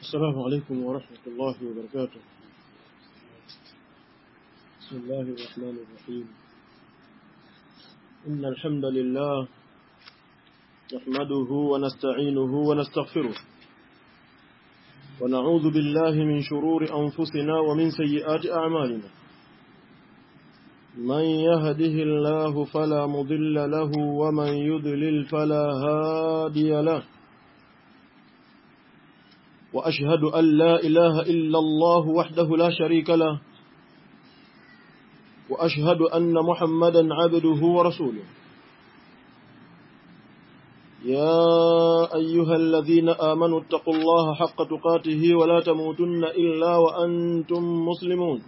السلام عليكم ورحمة الله وبركاته بسم الله الرحمن الرحيم إن الحمد لله نحمده ونستعينه ونستغفره ونعوذ بالله من شرور أنفسنا ومن سيئات أعمالنا من يهده الله فلا مضل له ومن يضلل فلا هادي له وأشهد أن لا إله إلا الله وحده لا شريك له وأشهد أن محمدا عبده ورسوله يا أيها الذين آمنوا اتقوا الله حق تقاته ولا تموتن إلا وأنتم مسلمون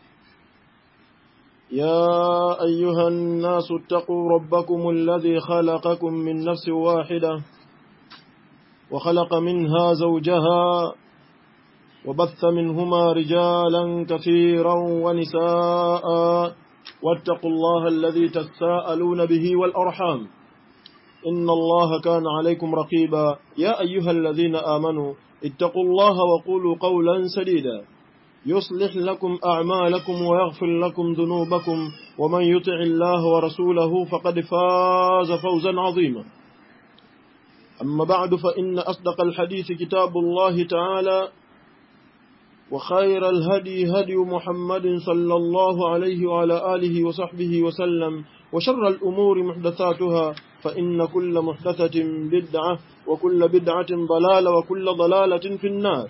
يا أيها الناس اتقوا ربكم الذي خلقكم من نفس واحدة وخلق منها زوجها وبث منهما رجالا كثيرا ونساء واتقوا الله الذي تساءلون به والأرحام إن الله كان عليكم رقيبا يا أيها الذين آمنوا اتقوا الله وقولوا قولا سديدا يصلح لكم أعمالكم ويغفر لكم ذنوبكم ومن يطع الله ورسوله فقد فاز فوزا عظيما أما بعد فإن أصدق الحديث كتاب الله تعالى وخير الهدي هدي محمد صلى الله عليه وعلى آله وصحبه وسلم وشر الأمور محدثاتها فإن كل محدثة بدعة وكل بدعة ضلالة وكل ضلالة في النار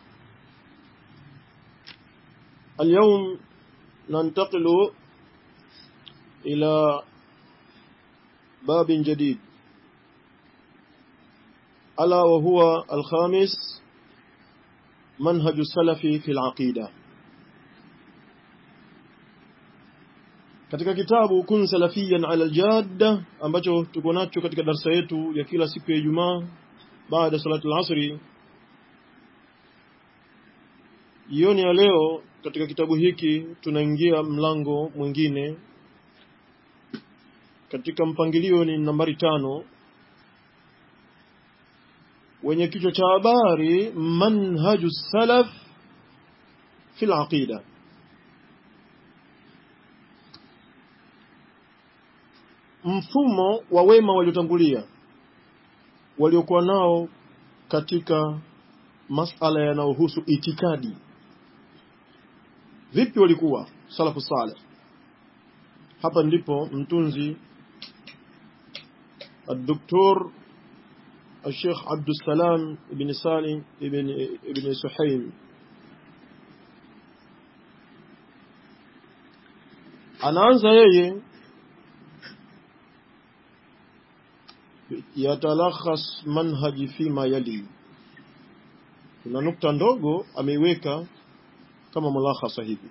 اليوم ننتقل إلى باب جديد ألا وهو الخامس منهج السلف في العقيدة katika kitabu kun salafiyan ala aljadda ambacho tuko nacho katika darasa yetu ya kila siku ya Ijumaa baada salatu al-asri jioni ya leo katika kitabu hiki tunaingia mlango mwingine katika mpangilio ni nambari tano wenye kichwa cha habari manhaju salaf fi aqida mfumo wa wema waliotangulia waliokuwa nao katika masala yanayohusu itikadi vipi walikuwa salafu saleh hapa ndipo mtunzi الدكتور الشيخ عبد السلام بن سالم بن ابن سحيم anaanza yeye yatalakhas manhaji fima yali kuna nukta ndogo ameiweka kama mulakhasa hivi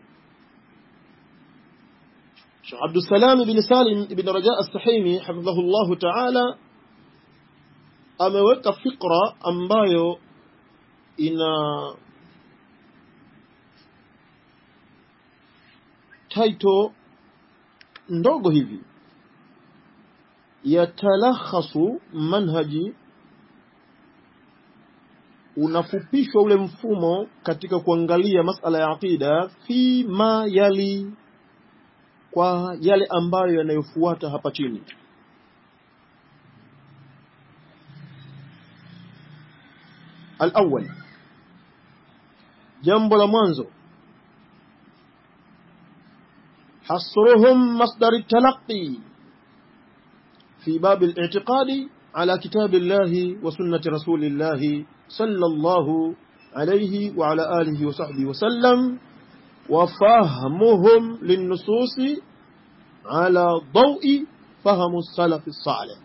Sheikh Abdul Salam ibn Salim ibn Raja as-Sahimi hafidhahullah ta'ala ameweka fikra ambayo ina title ndogo hivi yatalakhasu manhaji unafupishwa ule mfumo katika kuangalia masala ya aqida fi ma yali kwa yale ambayo yanayofuata hapa chini الأول جنب المنزو حصرهم مصدر التلقي في باب الاعتقاد على كتاب الله وسنة رسول الله صلى الله عليه وعلى آله وصحبه وسلم وفهمهم للنصوص على ضوء فهم السلف الصالح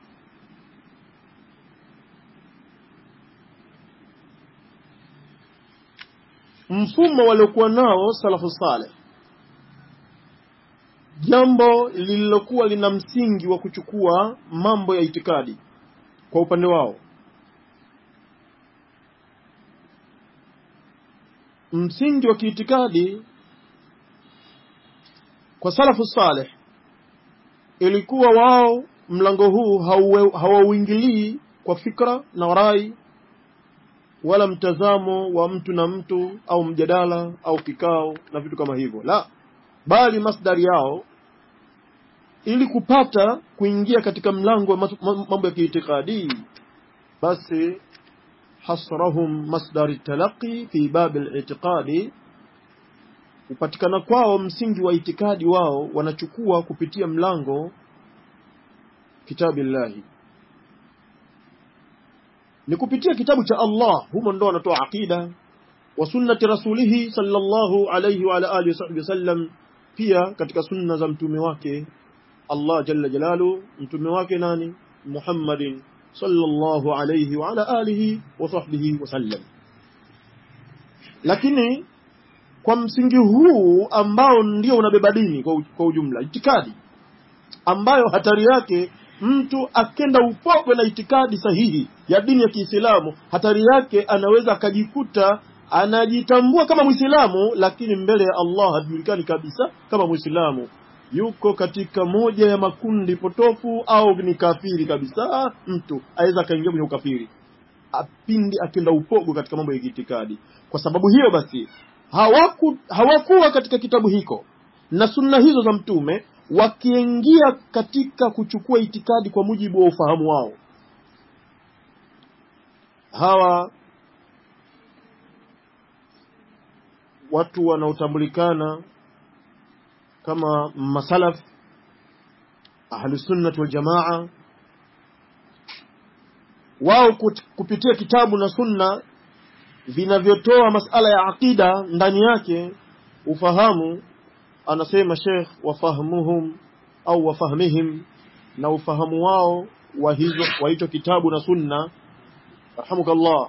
mfumo waliokuwa nao salafu saleh jambo lililokuwa lina msingi wa kuchukua mambo ya itikadi kwa upande wao msingi wa kiitikadi kwa salafu saleh ilikuwa wao mlango huu hauingilii kwa fikra na rai wala mtazamo wa mtu na mtu au mjadala au kikao na vitu kama hivyo la bali masdari yao ili kupata kuingia katika mlango wa mambo ya kiitikadi basi hasrahum masdari talaqi fi bab al-i'tiqadi kupatikana kwao msingi wa itikadi wao wanachukua kupitia mlango kitabillahi ni kupitia kitabu cha Allah humo ndo wanatoa aqida wa sunnati rasulihi sallallahu alayhi wa ala alihi wasallam pia katika sunna za mtume wake Allah jalla jalalu mtume wake nani Muhammadin sallallahu alayhi wa ala alihi wa sahbihi wasallam lakini kwa msingi huu ambao ndio unabeba dini kwa, kwa ujumla itikadi ambayo hatari yake mtu akenda upogwe na itikadi sahihi ya dini ya Kiislamu hatari yake anaweza akajikuta anajitambua kama Muislamu lakini mbele ya Allah hajulikani kabisa kama Muislamu yuko katika moja ya makundi potofu au ni kafiri kabisa mtu aweza akaingia kwenye ukafiri apindi akenda upogo katika mambo ya itikadi kwa sababu hiyo basi hawaku, hawakuwa katika kitabu hiko na sunna hizo za mtume wakiingia katika kuchukua itikadi kwa mujibu wa ufahamu wao hawa watu wanaotambulikana kama masalaf ahlusunnati waljamaa wao kupitia kitabu na sunna vinavyotoa masala ya aqida ndani yake ufahamu anasema Sheikh wafahmuhum au wafahmihim na ufahamu wao wa hizo wa hicho kitabu na sunna rahamukallah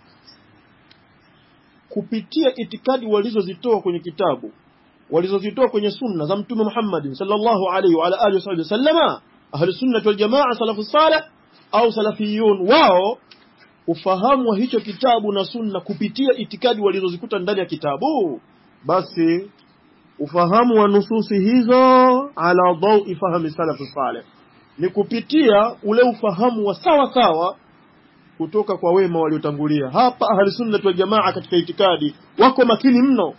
kupitia itikadi walizozitoa kwenye kitabu walizozitoa kwenye sunna za mtume Muhammad sallallahu alaihi wa ala alihi wasallama ahli sunnah wal jamaa salafu salih au salafiyun wao ufahamu wa hicho kitabu na sunna kupitia itikadi walizozikuta ndani ya kitabu basi ufahamu wa nususi hizo ala dawi fahmi salafu salih ni kupitia ule ufahamu wa sawa sawa kutoka kwa wema waliotangulia hapa ahli sunna wal jamaa katika itikadi wako makini mno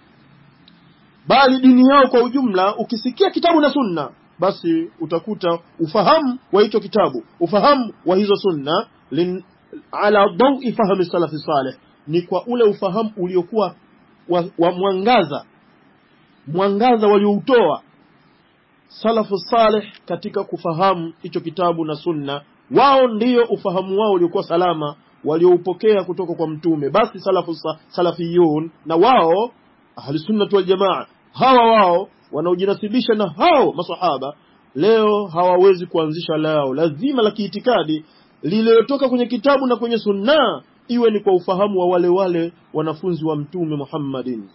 bali dini yao kwa ujumla ukisikia kitabu na sunna basi utakuta ufahamu wa hicho kitabu ufahamu wa hizo sunna lin, ala dawi fahmi salafi salih ni kwa ule ufahamu uliokuwa wa, wa mwangaza mwangaza walioutoa salafu salih katika kufahamu hicho kitabu na sunna wao ndiyo ufahamu wao uliokuwa salama walioupokea kutoka kwa mtume basi salafu salafiyun na wao ahli sunnah wal jamaa hawa wao wanaojinasibisha na hao masahaba leo hawawezi kuanzisha lao lazima la kiitikadi lililotoka kwenye kitabu na kwenye sunna iwe ni kwa ufahamu wa wale wale wanafunzi wa mtume Muhammadin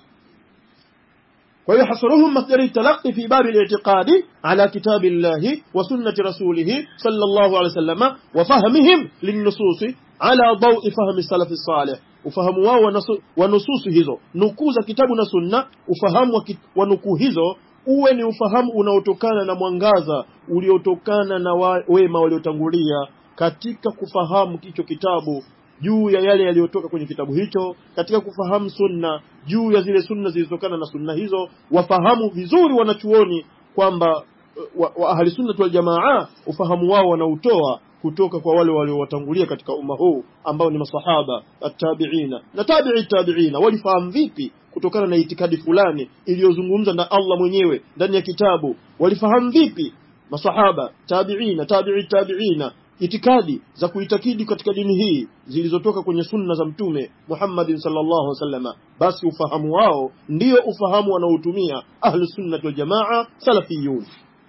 kwa hiyo hasruhum masdari talaqi fi babi al-i'tiqadi ala kitabillahi wa sunnati rasulih sallallahu alayhi wasallam wa fahmihim lin-nususi ala dawi fahmi salafi salih ufahamu wao wa nususi hizo nukuu za kitabu na sunna ufahamu wa, wa nukuu hizo uwe ni ufahamu unaotokana na mwangaza uliotokana na wa, wema waliotangulia katika kufahamu hicho kitabu juu ya yale yaliyotoka kwenye kitabu hicho katika kufahamu sunna juu ya zile sunna zilizotokana na sunna hizo wafahamu vizuri wanachuoni kwamba wa, wa ahli sunna wal jamaa ufahamu wao wanautoa kutoka kwa wale waliowatangulia katika umma huu ambao ni masahaba at-tabi'ina na tabi'i tabi'ina walifahamu vipi kutokana na itikadi fulani iliyozungumza na Allah mwenyewe ndani ya kitabu walifahamu vipi masahaba tabi'ina tabi'i tabi'ina itikadi za kuitakidi katika dini hii zilizotoka kwenye sunna za mtume Muhammadin sallallahu alaihi wasallam basi ufahamu wao ndio ufahamu wanaotumia ahlu sunnah wal jamaa salafiyun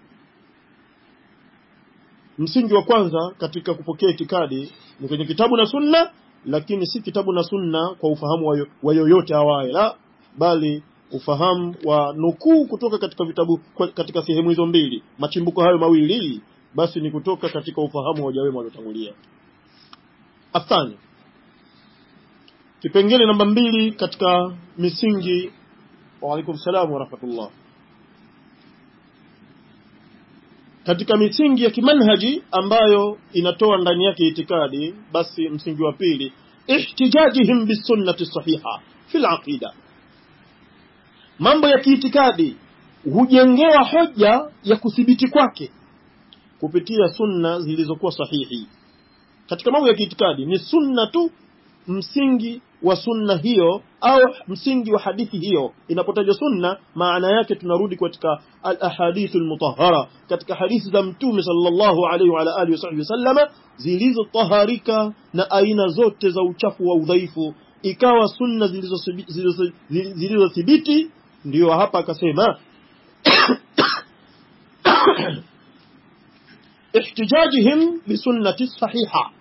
msingi wa kwanza katika kupokea itikadi ni kwenye kitabu na sunna lakini si kitabu na sunna kwa ufahamu wa yoyote awaye la bali ufahamu wa nukuu kutoka katika vitabu katika sehemu hizo mbili machimbuko hayo mawili basi ni kutoka katika ufahamu wa wajawema waliotangulia athani kipengele namba mbili katika misingi wa alaikum salam wa rahmatullah katika misingi ya kimanhaji ambayo inatoa ndani yake itikadi basi msingi wa pili ihtijajihim bisunnati sahiha fi laqida mambo ya kiitikadi hujengewa hoja ya kuthibiti kwake kupitia sunna zilizokuwa sahihi katika mambo ya kiitikadi ni sunna tu msingi wa sunna hiyo au msingi wa hadithi hiyo inapotajwa sunna maana yake tunarudi katika al-ahadith al-mutahhara katika hadithi za mtume sallallahu alaihi wa alihi wasallama zilizotaharika na aina zote za uchafu wa udhaifu ikawa sunna zilizothibiti ndiyo hapa akasema ihtijajihim bisunnati sahiha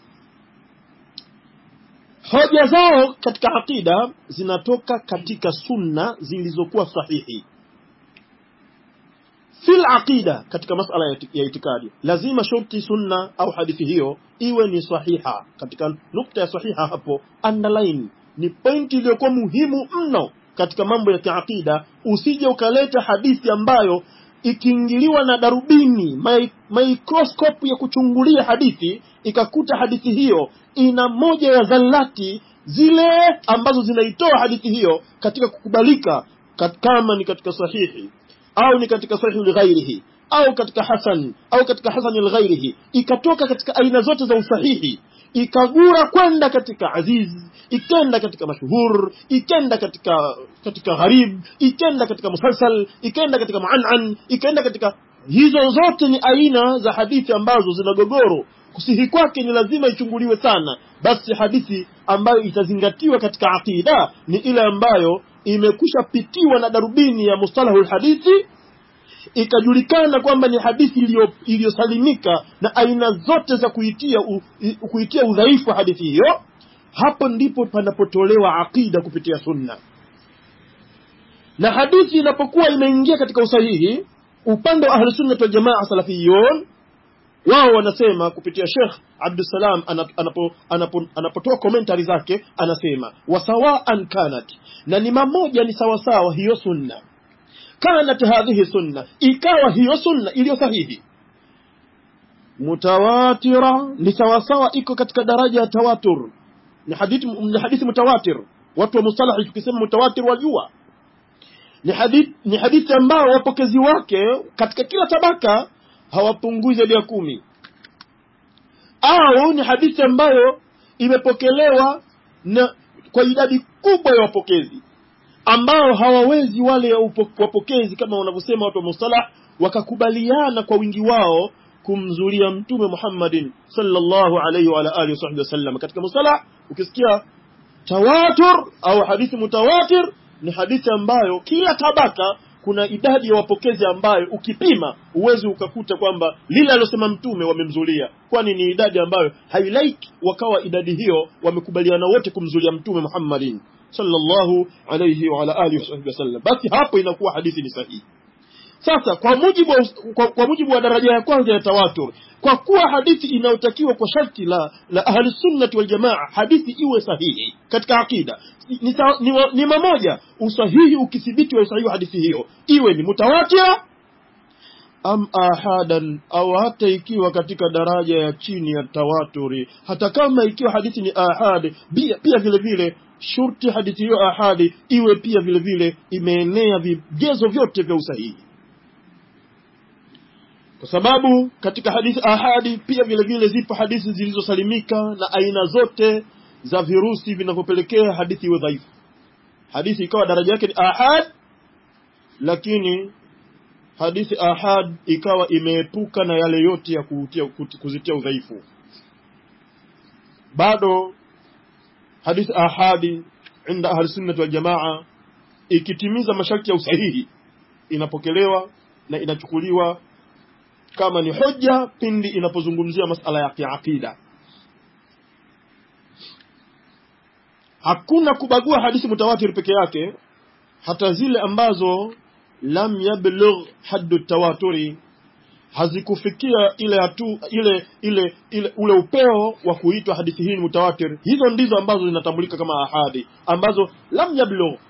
hoja zao katika aqida zinatoka katika sunna zilizokuwa sahihi fil aqida katika masala ya itikadi lazima shurti sunna au hadithi hiyo iwe ni sahiha katika nukta ya sahiha hapo underline ni pointi iliyokuwa muhimu mno katika mambo ya kiaqida usije ukaleta hadithi ambayo ikiingiliwa na darubini microscope ya kuchungulia hadithi ikakuta hadithi hiyo ina moja ya dhallati zile ambazo zinaitoa hadithi hiyo katika kukubalika kat, kama ni katika sahihi au ni katika sahihi lighairihi au katika hasan au katika hasan lighairihi ikatoka katika aina zote za usahihi ikagura kwenda katika aziz ikenda katika mashhur ikenda katika katika gharib ikenda katika musalsal ikenda katika muanan ikenda katika hizo zote ni aina za hadithi ambazo zina gogoro kusihi kwake ni lazima ichunguliwe sana basi hadithi ambayo itazingatiwa katika aqida ni ile ambayo imekwisha pitiwa na darubini ya mustalahul hadithi ikajulikana kwamba ni hadithi iliyosalimika na aina zote za kuitia u, kuitia udhaifu wa hadithi hiyo hapo ndipo panapotolewa aqida kupitia sunna na hadithi inapokuwa imeingia katika usahihi upande wa ahlusunnat waljamaa salafiyun wao wanasema kupitia Sheikh Abdussalam anapo, anapo, anapotoa komentari zake anasema wasawaan kanat na ni mamoja ni sawasawa hiyo sunna kanat hadhihi sunna ikawa hiyo sunna iliyo sahihi mutawatira ni sawasawa iko katika daraja ya tawatur ni hadithi ni hadithi mutawatir watu wa mustalahi tukisema mutawatir wajua ni hadithi ni hadithi ambao wapokezi wake katika kila tabaka hawapungui zaidi ya kumi au ni hadithi ambayo imepokelewa na kwa idadi kubwa ya wapokezi ambao hawawezi wale wapokezi kama wanavyosema watu wa mustalah wakakubaliana kwa wingi wao kumzulia mtume Muhammadin sallallahu alayhi wa alihi wasahbihi wasallam katika mustalah ukisikia tawatur au hadithi mutawatir ni hadithi ambayo kila tabaka kuna idadi ya wapokezi ambayo ukipima uwezi ukakuta kwamba lile alilosema mtume wamemzulia kwani ni idadi ambayo hailaiki wakawa idadi hiyo wamekubaliana wote kumzulia mtume Muhammadin sallallahu alayhi wa ala alihi wasallam basi hapo inakuwa hadithi ni sahihi sasa kwa mujibu wa, kwa, kwa mujibu wa daraja ya kwanza ya tawatur kwa kuwa hadithi inayotakiwa kwa sharti la la ahli sunnati wal jamaa hadithi iwe sahihi katika akida ni, ni, ni, ni mamoja usahihi ukithibiti wa usahihi wa hadithi hiyo iwe ni mutawatira am ahadan au hata ikiwa katika daraja ya chini ya tawaturi hata kama ikiwa hadithi ni ahad pia, pia vile vile shurti hadithi hiyo ahadi iwe pia vile vile imeenea vigezo vyote vya usahihi kwa sababu katika hadithi ahadi pia vile vile zipo hadithi zilizosalimika na aina zote za virusi vinavyopelekea hadithi iwe dhaifu hadithi ikawa daraja yake ni ahad lakini hadithi ahad ikawa imeepuka na yale yote ya kutia, kuzitia udhaifu bado hadithi ahadi inda ahli sunnah wal jamaa ikitimiza masharti ya usahihi inapokelewa na inachukuliwa kama ni hoja pindi inapozungumzia masala ya kiaqida hakuna kubagua hadithi mutawatir peke yake hata zile ambazo lam yablugh haddu tawaturi hazikufikia ile hatu ile ile ile ule upeo wa kuitwa hadithi hii ni mutawatir hizo ndizo ambazo zinatambulika kama ahadi ambazo lam yablugh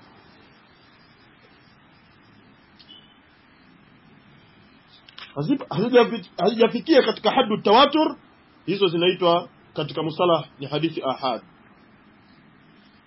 hazijafikia katika haddu tawatur hizo zinaitwa katika musalah ni hadithi ahad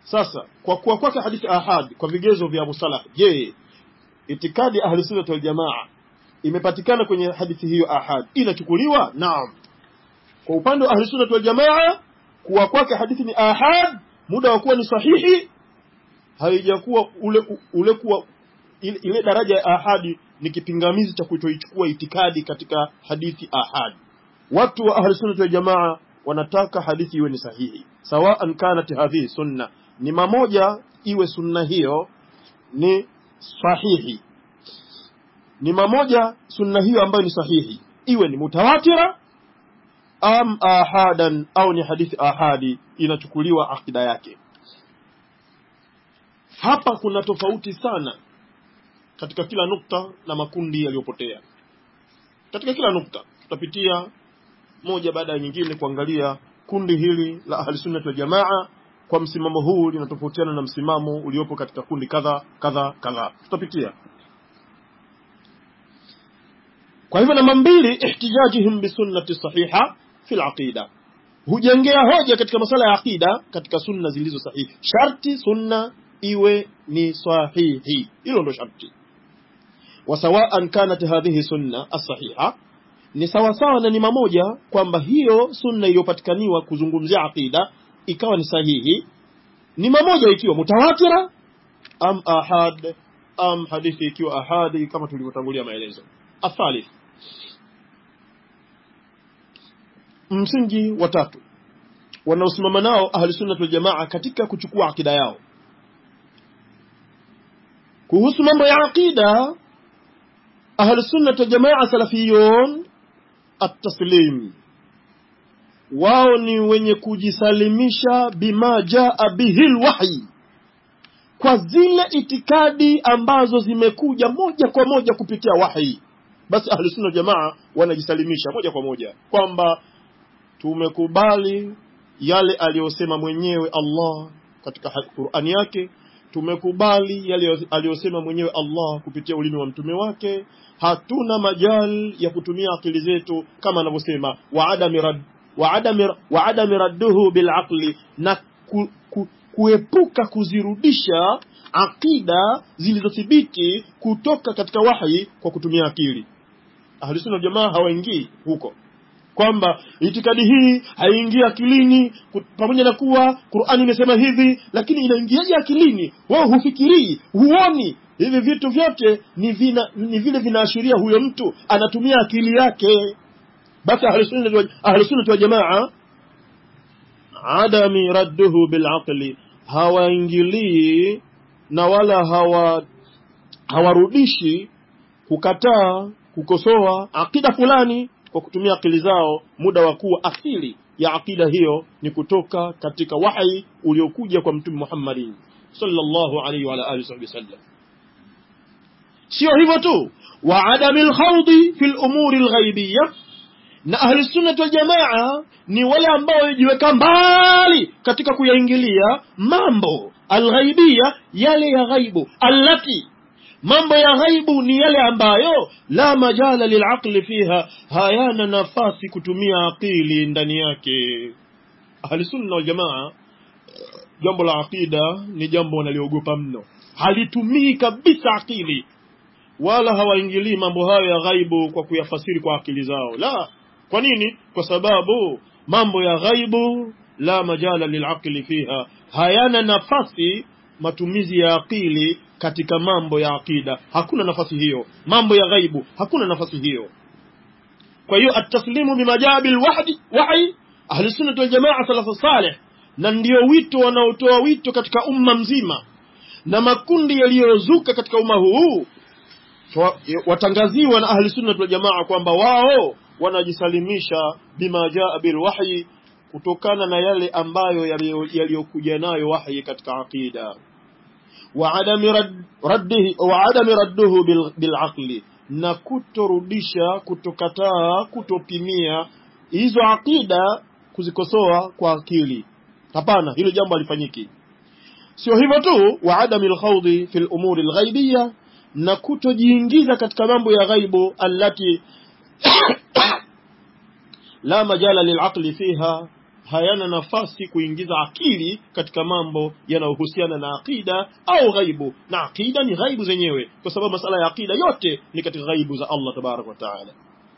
sasa kwa kuwa kwake hadithi ahad kwa vigezo vya Abu Salah je itikadi ya ahli sunna wal jamaa imepatikana kwenye hadithi hiyo ahad inachukuliwa naam kwa upande wa ahli sunna wal jamaa kuwa kwake hadithi ni ahad muda wa kuwa ni sahihi haijakuwa ule ule kuwa ile, ile daraja ya ahadi ni kipingamizi cha kutoichukua itikadi katika hadithi ahad watu wa ahli sunna wal jamaa wanataka hadithi iwe ni sahihi sawaan kanat hadhihi sunna ni mamoja iwe sunna hiyo ni sahihi ni mamoja sunna hiyo ambayo ni sahihi iwe ni mutawatira am ahadan au ni hadithi ahadi inachukuliwa akida yake hapa kuna tofauti sana katika kila nukta na makundi yaliyopotea katika kila nukta tutapitia moja baada ya nyingine kuangalia kundi hili la ahli sunnah wal jamaa kwa msimamo huu linatofautiana na msimamo uliopo katika kundi kadha kadha kadha tutapitia kwa hivyo namba mbili ihtijajihim bisunnati sahiha fi aqida hujengea hoja katika masala ya aqida katika sunna zilizo sahihi sharti sunna iwe ni sahihi hilo ndo sharti wasawaan kanat hadhihi sunna as-sahiha ni sawasawa na ni mamoja kwamba hiyo sunna iliyopatikaniwa kuzungumzia aqida ikawa ni sahihi ni mamoja ikiwa mutawatira am ahad am hadithi ikiwa ahadi kama tulivyotangulia maelezo athalith msingi wa tatu wanaosimama nao ahli sunna wal jamaa katika kuchukua akida yao kuhusu mambo ya aqida ahli sunna wal jamaa salafiyun at-taslim wao ni wenye kujisalimisha bima jaa bihi lwahyi kwa zile itikadi ambazo zimekuja moja kwa moja kupitia wahi basi ahli sunna jamaa wanajisalimisha moja kwa moja kwamba tumekubali yale aliyosema mwenyewe Allah katika Qur'ani yake tumekubali yale aliyosema mwenyewe Allah kupitia ulimi wa mtume wake hatuna majal ya kutumia akili zetu kama anavyosema wa adami rad wa adami wa adami radduhu bil aqli na ku, ku, kuepuka kuzirudisha akida zilizothibiti kutoka katika wahi kwa kutumia akili ahlusunna jamaa hawaingii huko kwamba itikadi hii haiingii akilini pamoja na kuwa Qur'ani imesema hivi lakini inaingiaje akilini wewe hufikirii huoni hivi vitu vyote ni vina, ni vile vinaashiria huyo mtu anatumia akili yake basi ahlusunna wa jamaa adami radduhu bilaqli hawaingilii na wala hawa hawarudishi kukataa kukosoa akida fulani kwa kutumia akili zao muda wa kuwa asili ya akida hiyo ni kutoka katika wahi uliokuja kwa mtume Muhammadin sallallahu alaihi wa alihi wasallam sio hivyo tu wa adamil khawdi fil umuri alghaibiyya na ahli sunnah wal jamaa ni wale ambao wajiweka mbali katika kuyaingilia mambo alghaibiyya yale ya ghaibu allati mambo ya ghaibu ni yale ambayo la majala lilaqli fiha hayana nafasi kutumia akili ndani yake ahli sunna wal jamaa jambo la aqida ni jambo wanaliogopa mno halitumii kabisa akili wala hawaingilii mambo hayo ya ghaibu kwa kuyafasiri kwa akili zao la kwa nini kwa sababu mambo ya ghaibu la majala lilaqli fiha hayana nafasi matumizi ya akili katika mambo ya akida hakuna nafasi hiyo mambo ya ghaibu hakuna nafasi hiyo kwa hiyo ataslimu bimajabi alwahdi wahi ahli sunnah wal jamaa salafu salih na ndio wito wanaotoa wito katika umma mzima na makundi yaliyozuka katika umma huu watangaziwa na ahli sunnah wal jamaa kwamba wao wanajisalimisha bima jaa bil wahyi kutokana na yale ambayo yaliyokuja nayo wahyi katika aqida wa adami raddihi wa adami radduhu bil, bil aqli na kutorudisha kutokataa kutopimia hizo aqida kuzikosoa kwa akili hapana hilo jambo halifanyiki sio hivyo tu wa adami alkhawdi fil umuri alghaibiyya na kutojiingiza katika mambo ya ghaibu allati la majala lilaqli fiha hayana nafasi kuingiza akili katika mambo yanayohusiana na aqida au ghaibu na aqida ni ghaibu zenyewe kwa sababu masala ya aqida yote ni katika ghaibu za Allah tabarak wa taala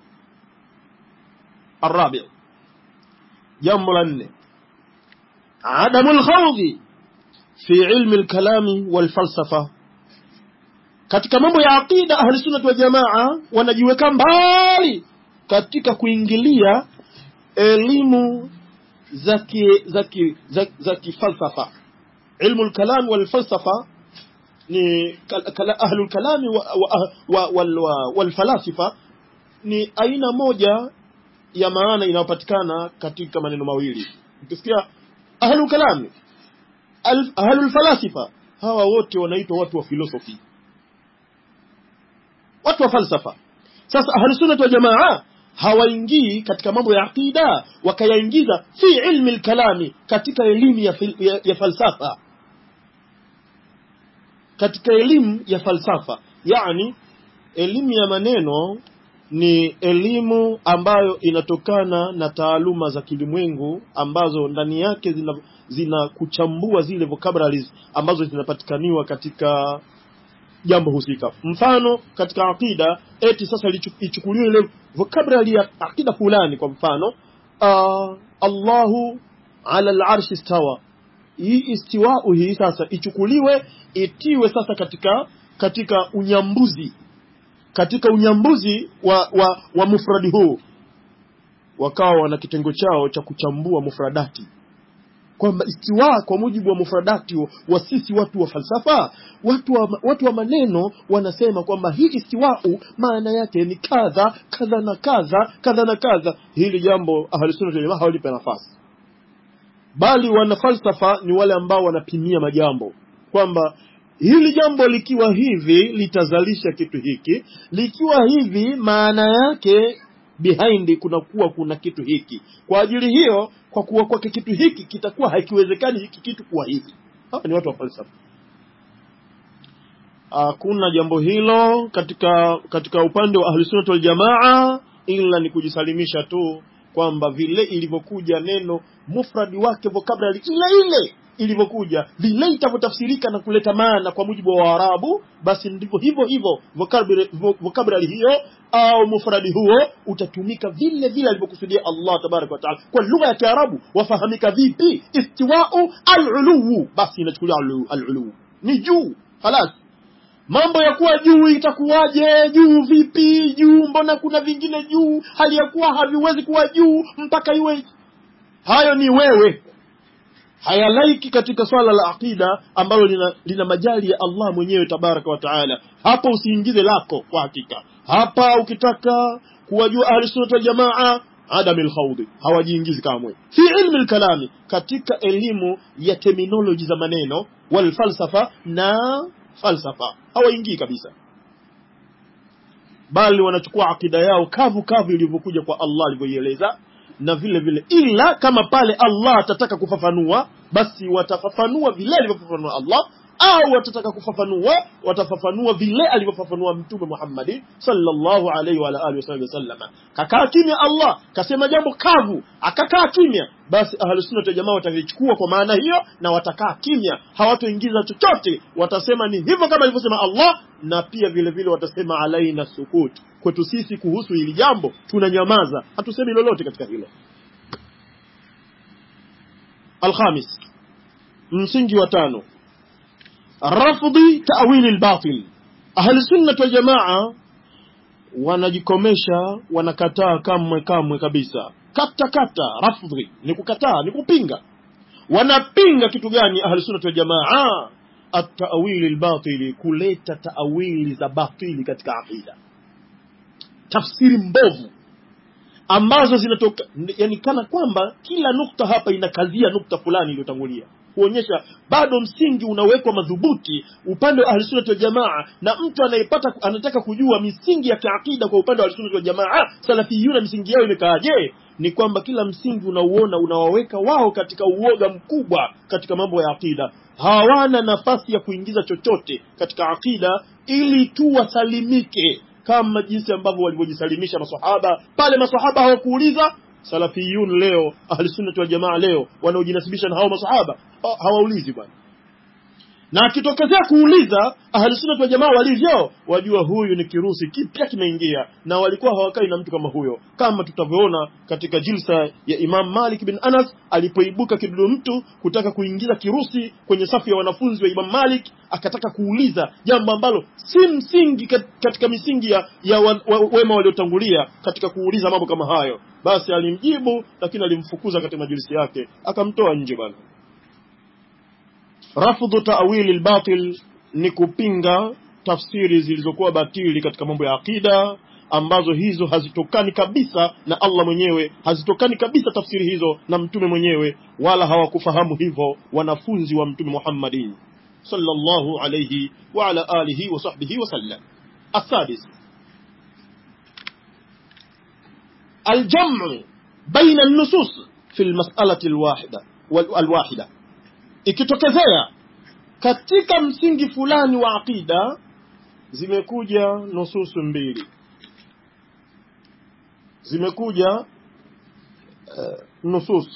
الرابع jambo la nne adamu lkhawdhi fi ilmi lkalami walfalsafa katika mambo ya aqida ahlisunnati waljamaa wanajiweka mbali katika kuingilia elimu za ki, za ki, za, za kifalsafa ilmu lkalami walfalsafa ni ahlu lkalami walfalasifa wa, wa, wa, ni aina moja ya maana inayopatikana katika maneno mawili ukisikia ahlu kalami ahlu falasifa hawa wote wanaitwa watu wa filosofi watu wa falsafa sasa ahlu sunnah wal jamaa hawaingii katika mambo ya aqida wakayaingiza fi ilmi lkalami katika elimu ya, ya, ya falsafa katika elimu ya falsafa yani elimu ya maneno ni elimu ambayo inatokana na taaluma za kilimwengu ambazo ndani yake zina, zina kuchambua zile vocabularies ambazo zinapatikaniwa katika jambo husika mfano katika aqida eti sasa ichukuliwe ile vocabulary ya aqida fulani kwa mfano uh, Allahu ala al-arshi istawa hii istiwau hii sasa ichukuliwe itiwe sasa katika katika unyambuzi katika unyambuzi wa, wa, wa mufradi huu wakawa wana kitengo chao cha kuchambua mufradati kwamba istiwa kwa mujibu wa mufradati wa sisi watu wa falsafa watu wa, watu wa maneno wanasema kwamba hii istiwau maana yake ni kadha kadha na kadha kadha na kadha hili jambo ahlusunna waljamaa hawalipe nafasi bali wana falsafa ni wale ambao wanapimia majambo kwamba hili jambo likiwa hivi litazalisha kitu hiki likiwa hivi maana yake behind kunakuwa kuna kitu hiki kwa ajili hiyo kwa kuwa kwake kitu hiki kitakuwa hakiwezekani hiki kitu kuwa hivi hawa ni watu wa falsafa hakuna jambo hilo katika katika upande wa ahlusunnat waljamaa ila ni kujisalimisha tu kwamba vile ilivyokuja neno mufradi wake vocabulary ile ile ilivyokuja vile itavyotafsirika na kuleta maana kwa mujibu wa Waarabu, basi ndivyo hivyo hivyo vocabulary hiyo au mufradi huo utatumika vile vile alivyokusudia Allah tabaraka wa taala kwa lugha ya Kiarabu. Wafahamika vipi? Istiwau al-uluwu, basi inachukulia al-uluwu ni juu, halas mambo ya kuwa juu itakuwaje? Juu vipi? Juu mbona kuna vingine juu, hali ya kuwa haviwezi kuwa juu mpaka iwe hayo ni wewe hayalaiki katika swala la aqida ambalo lina, lina majali ya Allah mwenyewe tabaraka wa taala. Hapo usiingize lako kwa hakika. Hapa ukitaka kuwajua ahli sunna wal jamaa adam alkhawdi hawajiingizi kamwe fi ilmi alkalami, katika elimu ya terminology za maneno wal falsafa na falsafa hawaingii kabisa, bali wanachukua akida yao kavu kavu ilivyokuja kwa Allah alivyoieleza na vile vile ila kama pale Allah atataka kufafanua basi watafafanua vile alivyofafanua Allah au watataka kufafanua watafafanua vile alivyofafanua mtume Muhammad sallallahu alaihi wa alihi wasallam. Kakaa kimya Allah kasema jambo kavu, akakaa kimya, basi ahlusunna wal jamaa watalichukua kwa maana hiyo na watakaa kimya, hawatoingiza chochote, watasema ni hivyo kama alivyosema Allah, na pia vile vile watasema alaina sukut, kwetu sisi kuhusu hili jambo tunanyamaza, hatusemi lolote katika hilo. Alkhamis, msingi wa tano rafdhi ta'wili al-batil. Ahli sunnah wal jamaa wanajikomesha, wanakataa kamwe kamwe kabisa. Kata kata, rafdhi ni kukataa, ni kupinga. Wanapinga kitu gani ahli sunnah wal jamaa? At-ta'wili al-batili, kuleta ta'wili za batili katika aqida, tafsiri mbovu ambazo zinatoka, yani kana kwamba kila nukta hapa inakazia nukta fulani iliyotangulia kuonyesha bado msingi unawekwa madhubuti upande wa ahlusunnati wal jamaa, na mtu anayepata anataka kujua misingi ya kiakida kwa upande wa ahlusunnati wal jamaa, salafiyuna misingi yao imekaaje, ni kwamba kila msingi unauona unawaweka wao katika uoga mkubwa katika mambo ya akida. Hawana nafasi ya kuingiza chochote katika akida ili tu wasalimike, kama jinsi ambavyo walivyojisalimisha masahaba pale. Masahaba hawakuuliza salafiyun leo ahli sunnati wal jamaa leo wanaojinasibisha na hao masahaba ha- hawaulizi bwana na akitokezea kuuliza ahli sunnati wal jamaa walivyo wajua huyu ni kirusi kipya kimeingia na walikuwa hawakai na mtu kama huyo kama tutavyoona katika jilsa ya Imam Malik bin Anas alipoibuka kidudu mtu kutaka kuingiza kirusi kwenye safu ya wanafunzi wa Imam Malik akataka kuuliza jambo ambalo si msingi kat- katika misingi ya, ya wa, wa, wema waliotangulia katika kuuliza mambo kama hayo basi alimjibu lakini alimfukuza katika majilisi yake akamtoa nje bwana rafdhu ta'wili al-batil ni kupinga tafsiri zilizokuwa batili katika mambo ya akida ambazo hizo hazitokani kabisa na Allah mwenyewe hazitokani kabisa tafsiri hizo na mtume mwenyewe wala hawakufahamu hivyo wanafunzi wa mtume Muhammadin sallallahu alayhi wa ala alihi wa sahbihi wa sallam السادس الجمع بين النصوص في المسألة الواحدة والواحدة ikitokezea katika msingi fulani wa aqida zimekuja nususu mbili zimekuja uh, nusus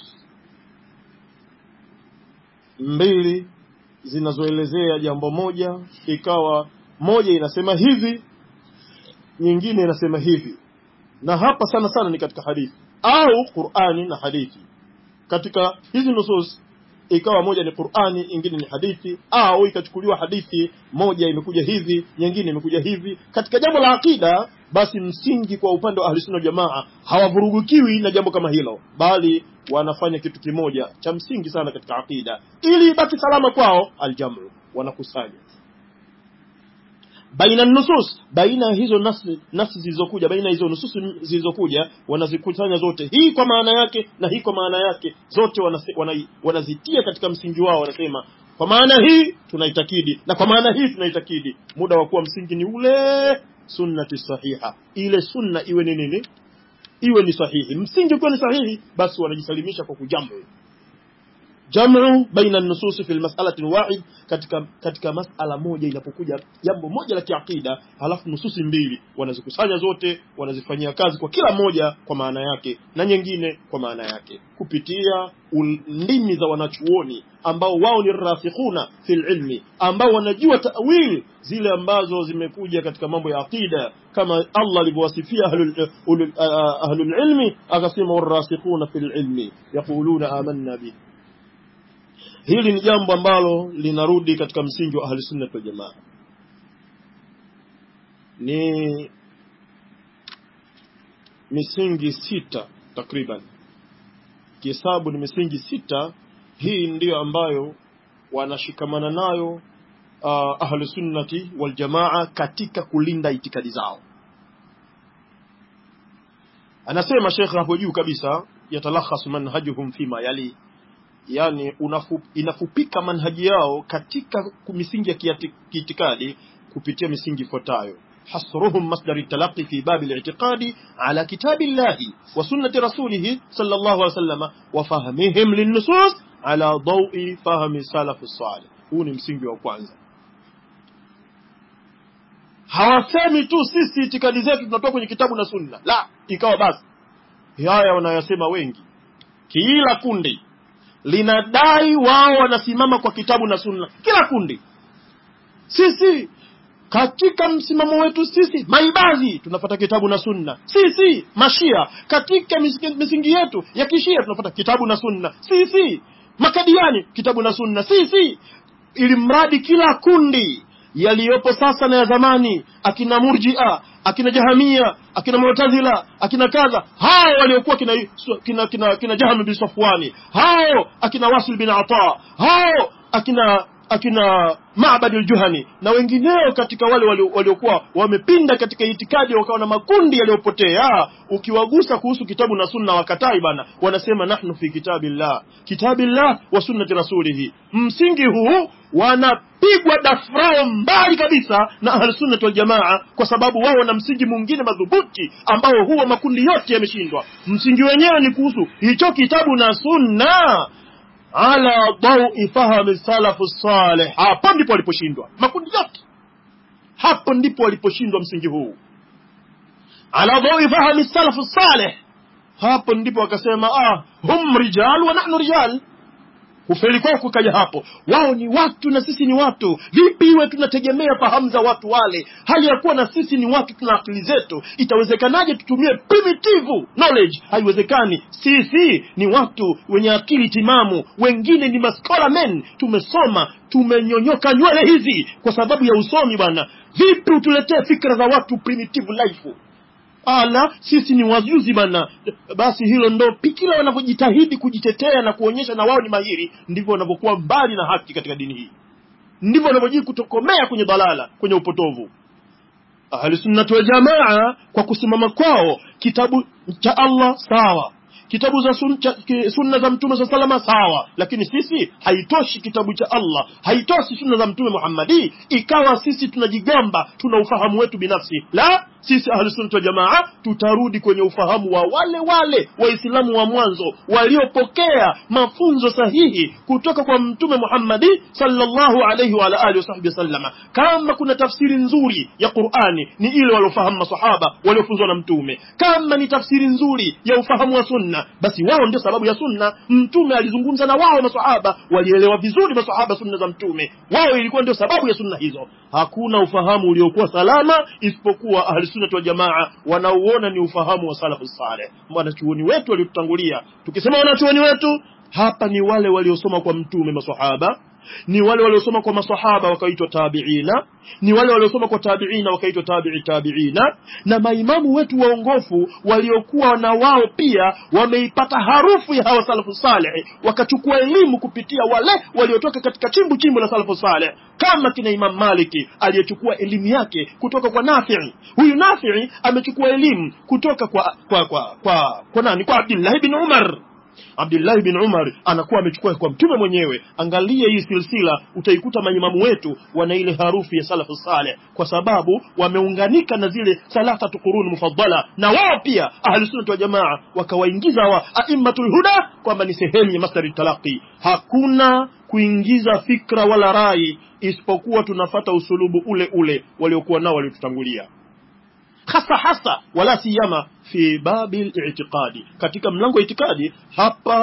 mbili zinazoelezea jambo moja ikawa moja inasema hivi nyingine inasema hivi na hapa sana sana ni katika hadithi au Qur'ani na hadithi katika hizi nusus ikawa moja ni Qur'ani ingine ni hadithi au ikachukuliwa hadithi moja imekuja hivi nyingine imekuja hivi katika jambo la akida basi msingi kwa upande wa ahlusunna jamaa hawavurugukiwi na jambo kama hilo bali wanafanya kitu kimoja cha msingi sana katika akida ili ibaki salama kwao aljamu wanakusanya baina nusus baina hizo nasi nasi zilizokuja baina hizo nusus zilizokuja wanazikusanya zote hii kwa maana yake na hii kwa maana yake zote wanase, wana, wanazitia katika msingi wao wanasema kwa maana hii tunaitakidi na kwa maana hii tunaitakidi muda wa kuwa msingi ni ule sunnati sahiha ile sunna iwe ni nini iwe ni sahihi msingi ukiwa ni sahihi basi wanajisalimisha kwa kujamu jamu baina nususi fi almas'alati alwahid katika katika masala moja inapokuja jambo moja la kiakida halafu nususi mbili wanazikusanya zote wanazifanyia kazi kwa kila moja kwa maana yake na nyingine kwa maana yake kupitia ndimi za wanachuoni ambao wao ni rasikhuna fil ilmi ambao wanajua ta'wil zile ambazo zimekuja katika mambo ya akida kama Allah alivyowasifia ahlul ulul- ah, ahlul ilmi akasema warasikhuna fil ilmi yaquluna amanna bihi hili ni jambo ambalo linarudi katika msingi wa ahli sunna wal jamaa ni misingi sita takriban kihesabu ni misingi sita hii ndiyo ambayo wanashikamana nayo uh, ahlu sunnati wal jamaa katika kulinda itikadi zao anasema shekhe hapo juu kabisa yatalakhasu manhajuhum fima yali yani unafu, inafupika manhaji yao katika misingi ya kiati- kiitikadi kupitia misingi ifuatayo حصرهم مصدر التلقي في باب الاعتقاد على كتاب الله وسنة رسوله صلى الله عليه وسلم وفهمهم للنصوص على ضوء فهم السلف الصالح huu ni msingi wa kwanza hawasemi tu sisi itikadi zetu tunatoka kwenye kitabu na sunna la ikawa basi haya wanayosema wengi kila kundi linadai wao wanasimama kwa kitabu na sunna kila kundi sisi katika msimamo wetu sisi maibadhi tunafata kitabu na sunna sisi mashia katika misingi misingi yetu ya kishia tunafata kitabu na sunna sisi makadiani kitabu na sunna sisi ili mradi kila kundi yaliyopo sasa na ya zamani akina murjia akina jahamia akina mu'tazila akina kadha hao waliokuwa kina kina kina, kina jaham bin safwani hao akina wasil bin ata hao akina akina Ma'bad al-Juhani na wengineo katika wale walio- waliokuwa wamepinda katika itikadi wakawa na makundi yaliyopotea ukiwagusa kuhusu kitabu na sunna wakatai bana wanasema nahnu fi kitabillah kitabillah wa sunnati rasulihi msingi huu wanapigwa dafrao mbali kabisa na ahlusunnati wal jamaa kwa sababu wao wana msingi mwingine madhubuti ambao huwa makundi yote yameshindwa msingi wenyewe ni kuhusu hicho kitabu na sunna ala dawi fahami salafu salih hapo ndipo waliposhindwa makundi yote hapo ndipo waliposhindwa msingi huu ala dawi fahami salafu salih hapo ndipo wakasema ah hum rijal wa nahnu rijal kufeli kwao kukaja hapo wao ni watu na sisi ni watu vipi iwe tunategemea fahamu za watu wale hali ya kuwa na sisi ni watu tuna akili zetu itawezekanaje tutumie primitive knowledge haiwezekani sisi ni watu wenye akili timamu wengine ni maskola men tumesoma tumenyonyoka nywele hizi kwa sababu ya usomi bwana vipi utuletee fikra za watu primitive life ala sisi ni wajuzi bana basi hilo ndo pi- kila wanavyojitahidi kujitetea na kuonyesha na wao ni mahiri ndivyo wanavyokuwa mbali na haki katika dini hii ndivyo wanavyojii kutokomea kwenye dalala kwenye upotovu ahlusunnati waljamaa kwa kusimama kwao kitabu cha allah sawa kitabu za sun, cha, ki, sunna za mtume saa salama sawa lakini sisi haitoshi kitabu cha allah haitoshi sunna za mtume muhammadi ikawa sisi tunajigamba tuna ufahamu wetu binafsi la sisi ahlusunnati waljamaa tutarudi kwenye ufahamu wa wale wale waislamu wa mwanzo waliopokea mafunzo sahihi kutoka kwa mtume muhammadi sallallahu alaihi wa ala alihi wasahbihi wasallama kama kuna tafsiri nzuri ya qurani ni ile waliofahamu masahaba waliofunzwa na mtume kama ni tafsiri nzuri ya ufahamu wa sunna basi wao ndio sababu ya sunna mtume alizungumza na wao masahaba walielewa vizuri masahaba sunna za mtume wao ilikuwa ndio sababu ya sunna hizo hakuna ufahamu uliokuwa salama isipokuwa ahlisunnati waljamaa wanaouona ni ufahamu wa salafu saleh wanachuoni wetu waliotutangulia tukisema wanachuoni wetu hapa ni wale waliosoma kwa mtume masahaba ni wale waliosoma kwa masahaba wakaitwa tabiina ni wale waliosoma kwa tabiina wakaitwa tabii tabiina na maimamu wetu waongofu waliokuwa na wao pia wameipata harufu ya hawa salafu saleh wakachukua elimu kupitia wale waliotoka katika chimbu chimbu la salafu saleh kama kina imam maliki aliyechukua elimu yake kutoka kwa nafii huyu nafii amechukua elimu kutoka kwa kwa kwa kwa, kwa nani kwa abdillahi bin umar abdullahi bin umar anakuwa amechukua kwa mtume mwenyewe angalia hii silsila utaikuta maimamu wetu wana ile harufu ya salafu saleh kwa sababu wameunganika na zile thalathatu quruni mufaddala na wao pia ahlusunnati wa jamaa wakawaingiza wa aimmatul huda kwamba ni sehemu ya masdari talaqi hakuna kuingiza fikra wala rai isipokuwa tunafata usulubu ule ule waliokuwa nao waliotutangulia hasa hasa wala siyama fi babi litikadi katika mlango wa itikadi hapa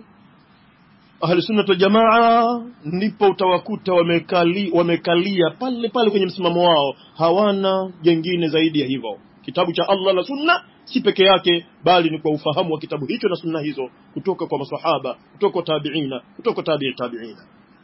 ahlusunnat waljamaa ndipo utawakuta wamekali, wamekalia pale pale kwenye msimamo wao hawana jengine zaidi ya hivyo kitabu cha allah na sunna si peke yake bali ni kwa ufahamu wa kitabu hicho na sunna hizo kutoka kwa masahaba kutoka kwa tabiina kutoka kwa tabii tabiina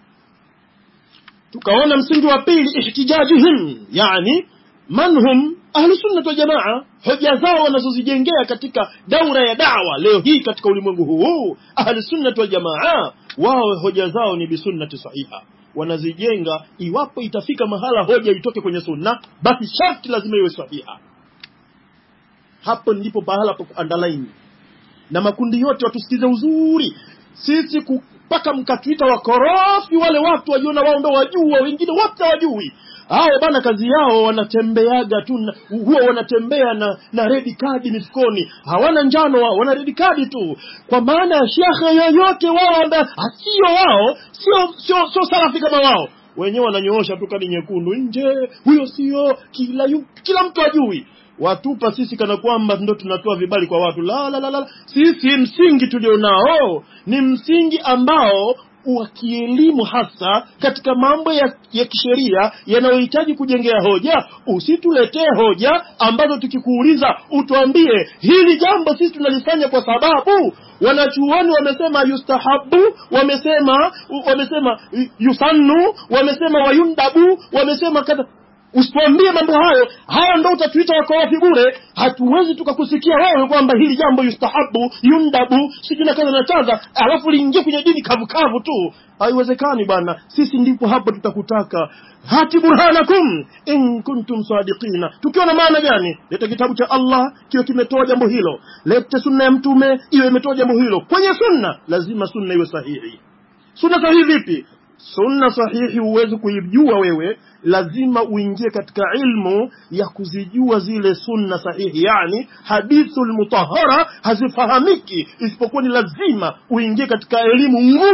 tukaona msingi wa pili ihtijajihim yani man hum ahlusunnat waljamaa hoja zao wanazozijengea katika daura ya dawa leo hii katika ulimwengu huu ahlusunnat waljamaa wao hoja zao ni bisunnati sahiha wanazijenga iwapo itafika mahala hoja itoke kwenye sunna basi sharti lazima iwe sahiha hapo ndipo pahala pa kuandalaini na makundi yote watusikize uzuri sisi mpaka mkatuita wakorofi wale watu wajiona wao ndo wajua wengine wote hawajui hao bana kazi yao wanatembeaga tu na- huwa wanatembea na na redi kadi mifukoni hawana njano wao wana redi kadi tu kwa maana ya shekhe yoyote wao ambaye sio wao sio sio sio salafi kama wao wenyewe wananyoosha tu kadi nyekundu nje huyo sio kila yu, kila mtu ajui watupa sisi kana kwamba ndo tunatoa vibali kwa watu la la la la sisi msingi tulionao ni msingi ambao wa kielimu hasa katika mambo ya, ya kisheria yanayohitaji kujengea hoja usituletee hoja ambazo tukikuuliza utuambie hili jambo sisi tunalifanya kwa sababu wanachuoni wamesema yustahabu wamesema wamesema yusannu wamesema wayundabu wamesema kadha usituambie mambo hayo haya ndo utatuita wakorofi bure hatuwezi tukakusikia wewe kwamba hili jambo yustahabu yundabu sijui na kaza na chaza alafu liingie kwenye dini kavukavu tu haiwezekani bwana sisi ndipo hapo tutakutaka hati burhanakum in kuntum sadiqina tukiwa na maana gani leta kitabu cha allah kiwe kimetoa jambo hilo lete sunna ya mtume iwe imetoa jambo hilo kwenye sunna lazima sunna iwe sahihi sunna sahihi vipi sunna sahihi huwezi kuijua wewe lazima uingie katika ilmu ya kuzijua zile sunna sahihi yani hadithu lmutahara hazifahamiki isipokuwa ni lazima uingie katika elimu ngumu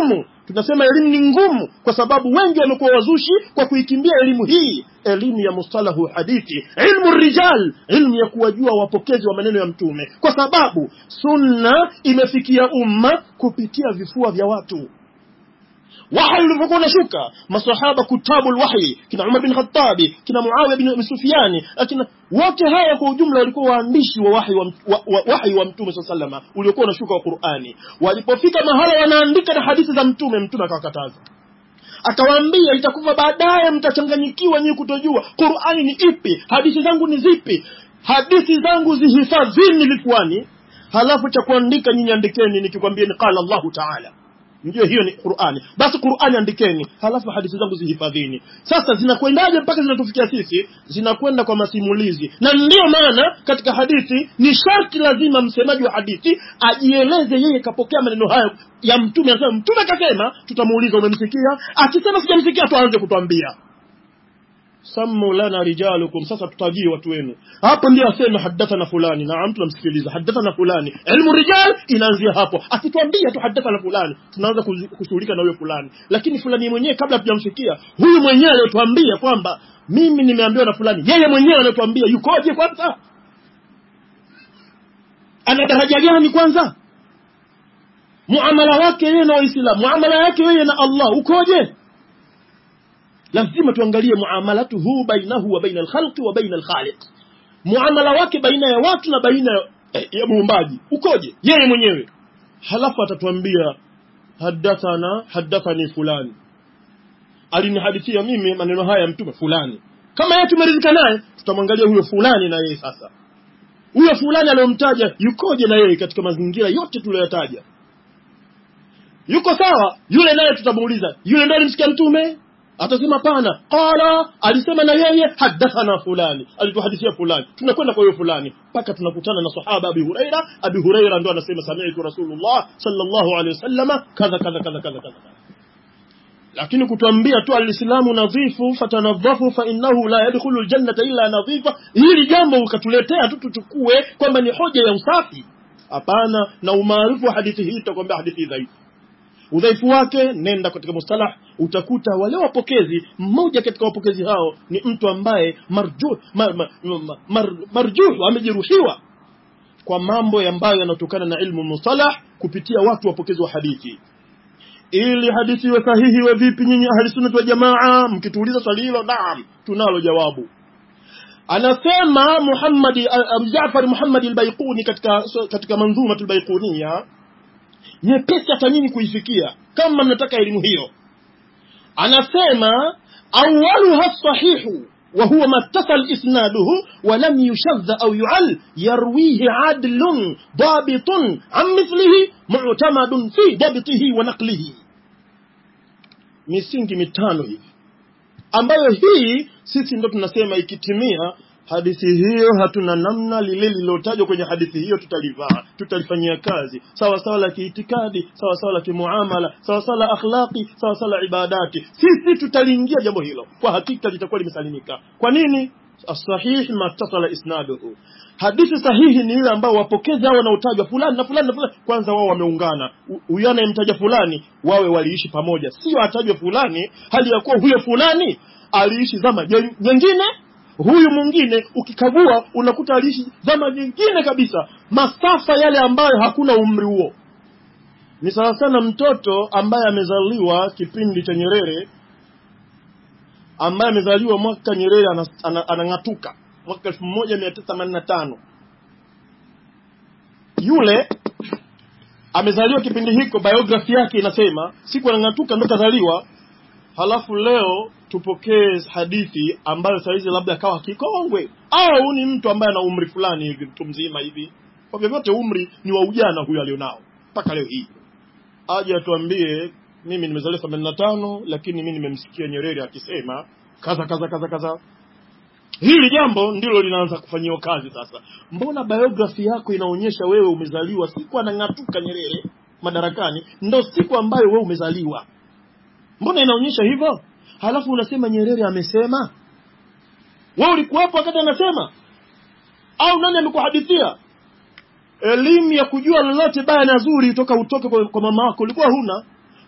tunasema elimu ni ngumu kwa sababu wengi wamekuwa wazushi kwa kuikimbia elimu hii elimu ya mustalahu hadithi ilmu rijal ilmu ya kuwajua wapokezi wa maneno ya mtume kwa sababu sunna imefikia umma kupitia vifua vya watu wahi ulivyokuwa unashuka masahaba kutabu lwahyi kina umar bin khatabi kina muawiya bin sufiani akina wote hawa kwa ujumla walikuwa waandishi wa wahi wa, wa, wa, wahi wa mtume saa salama uliokuwa unashuka wa qurani walipofika mahala wanaandika na hadithi za mtume mtume akawakataza akawaambia itakuwa baadaye mtachanganyikiwa nyinyi kutojua qurani ni ipi hadithi zangu ni zipi hadithi zangu zihifadhini vifuani halafu cha kuandika nyinyi andikeni nikikwambieni qala llahu taala ndio hiyo ni qurani basi qurani andikeni halafu hadithi zangu zihifadhini sasa zinakwendaje mpaka zinatufikia sisi zinakwenda kwa masimulizi na ndiyo maana katika hadithi ni sharti lazima msemaji wa hadithi ajieleze yeye kapokea maneno hayo ya mtume anasema mtume akasema tutamuuliza umemsikia akisema sijamsikia tuanze kutwambia sammu lana rijalukum sasa tutajie watu wenu hapo ndio aseme hadathana fulani naam tunamsikiliza hadathana fulani ilmu rijal inaanzia hapo akituambia tu hadathana fulani tunaanza kuzi- kushughulika na huyo fulani lakini fulani mwenyewe kabla hatujamfikia huyu mwenyewe aliyetuambia kwamba mimi nimeambiwa na fulani yeye mwenyewe anatuambia yukoje kwanza ana daraja gani kwanza muamala wake yeye na waislamu muamala yake yeye na allah ukoje lazima tuangalie muamalatuhu bainahu wa baina alkhalqi wa baina alkhaliq muamala wake baina ya watu na baina ya, ya muumbaji ukoje yeye mwenyewe halafu atatuambia hadathana hadathani fulani alinihadithia mimi maneno haya ya mtume fulani kama yeye tumeridhika naye tutamwangalia huyo fulani na yeye sasa huyo fulani aliyomtaja yukoje na yeye katika mazingira yote tuliyoyataja yuko sawa yule naye tutamuuliza yule ndo alimsikia mtume atasema pana qala alisema na yeye hadathana fulani alituhadithia fulani tunakwenda kwa huyo fulani mpaka tunakutana na sahaba abi huraira abi huraira ndo anasema sami'tu rasulullah sallallahu alaihi wasallama kadha kadha kadha kadha kadha lakini kutuambia tu alislamu nadhifu fatanadhafu fa innahu la yadkhulu aljannata illa nadhifa hili jambo ukatuletea tu tuchukue kwamba ni hoja ya usafi hapana na umaarufu wa hadithi hii tutakwambia hadithi dhaifu udhaifu wake nenda katika mustalah utakuta wale wapokezi mmoja katika wapokezi hao ni mtu ambaye marjuh mar, mar, mar, mar, marjuh amejeruhiwa kwa mambo ambayo yanatokana na ilmu mustalah kupitia watu wapokezi wa hadithi ili hadithi iwe sahihi iwe vipi nyinyi ahli sunnah wa jamaa mkituuliza swali hilo naam tunalo jawabu anasema Muhammad Abu Jaafar Muhammad al-Baiquni katika katika manzuma al-Baiquniya nyepesi hata nyinyi kuifikia kama mnataka elimu hiyo anasema awaluha sahihu وهو ما اتصل إسناده ولم يشذ أو يعل يرويه عدل ضابط عن مثله معتمد في ضبطه ونقله misingi mitano hivi ambayo hii sisi ndo tunasema ikitimia hadithi hiyo hatuna namna lile lililotajwa kwenye hadithi hiyo tutalivaa tutalifanyia kazi sawa sawa la kiitikadi sawa sawa la kimuamala sawa sawa la akhlaqi sawa sawa la ibadati sisi tutaliingia jambo hilo kwa hakika litakuwa limesalimika kwa nini asahih ma tasala isnaduhu hadithi sahihi ni ile ambao wapokezi hao wanaotajwa fulani na fulani na fulani kwanza wao wameungana huyo anayemtaja fulani wawe waliishi pamoja sio atajwe fulani hali ya kuwa huyo fulani aliishi zama nyingine huyu mwingine ukikagua unakuta aliishi zama nyingine kabisa masafa yale ambayo hakuna umri huo ni sawa sana mtoto ambaye amezaliwa kipindi cha Nyerere ambaye amezaliwa mwaka Nyerere anang'atuka mwaka elfu moja mia tisa themanini na tano yule amezaliwa kipindi hiko biografi yake inasema siku anang'atuka ndo kazaliwa halafu leo tupokee hadithi ambayo saizi labda akawa kikongwe au ni mtu ambaye ana umri fulani hivi mtu mzima hivi kwa vyovyote umri ni wa ujana huyo alionao mpaka leo hii aje atuambie mimi nimezaliwa themanini na tano lakini mi nimemsikia nyerere akisema kaza kaza kaza kaza hili jambo ndilo linaanza kufanyiwa kazi sasa mbona biografi yako inaonyesha wewe umezaliwa siku anang'atuka nyerere madarakani ndo siku ambayo wewe umezaliwa mbona inaonyesha hivyo halafu unasema nyerere amesema wewe ulikuwepo wakati anasema au nani amekuhadithia elimu ya kujua lolote baya na zuri toka utoke kwa, kwa mama wako ulikuwa huna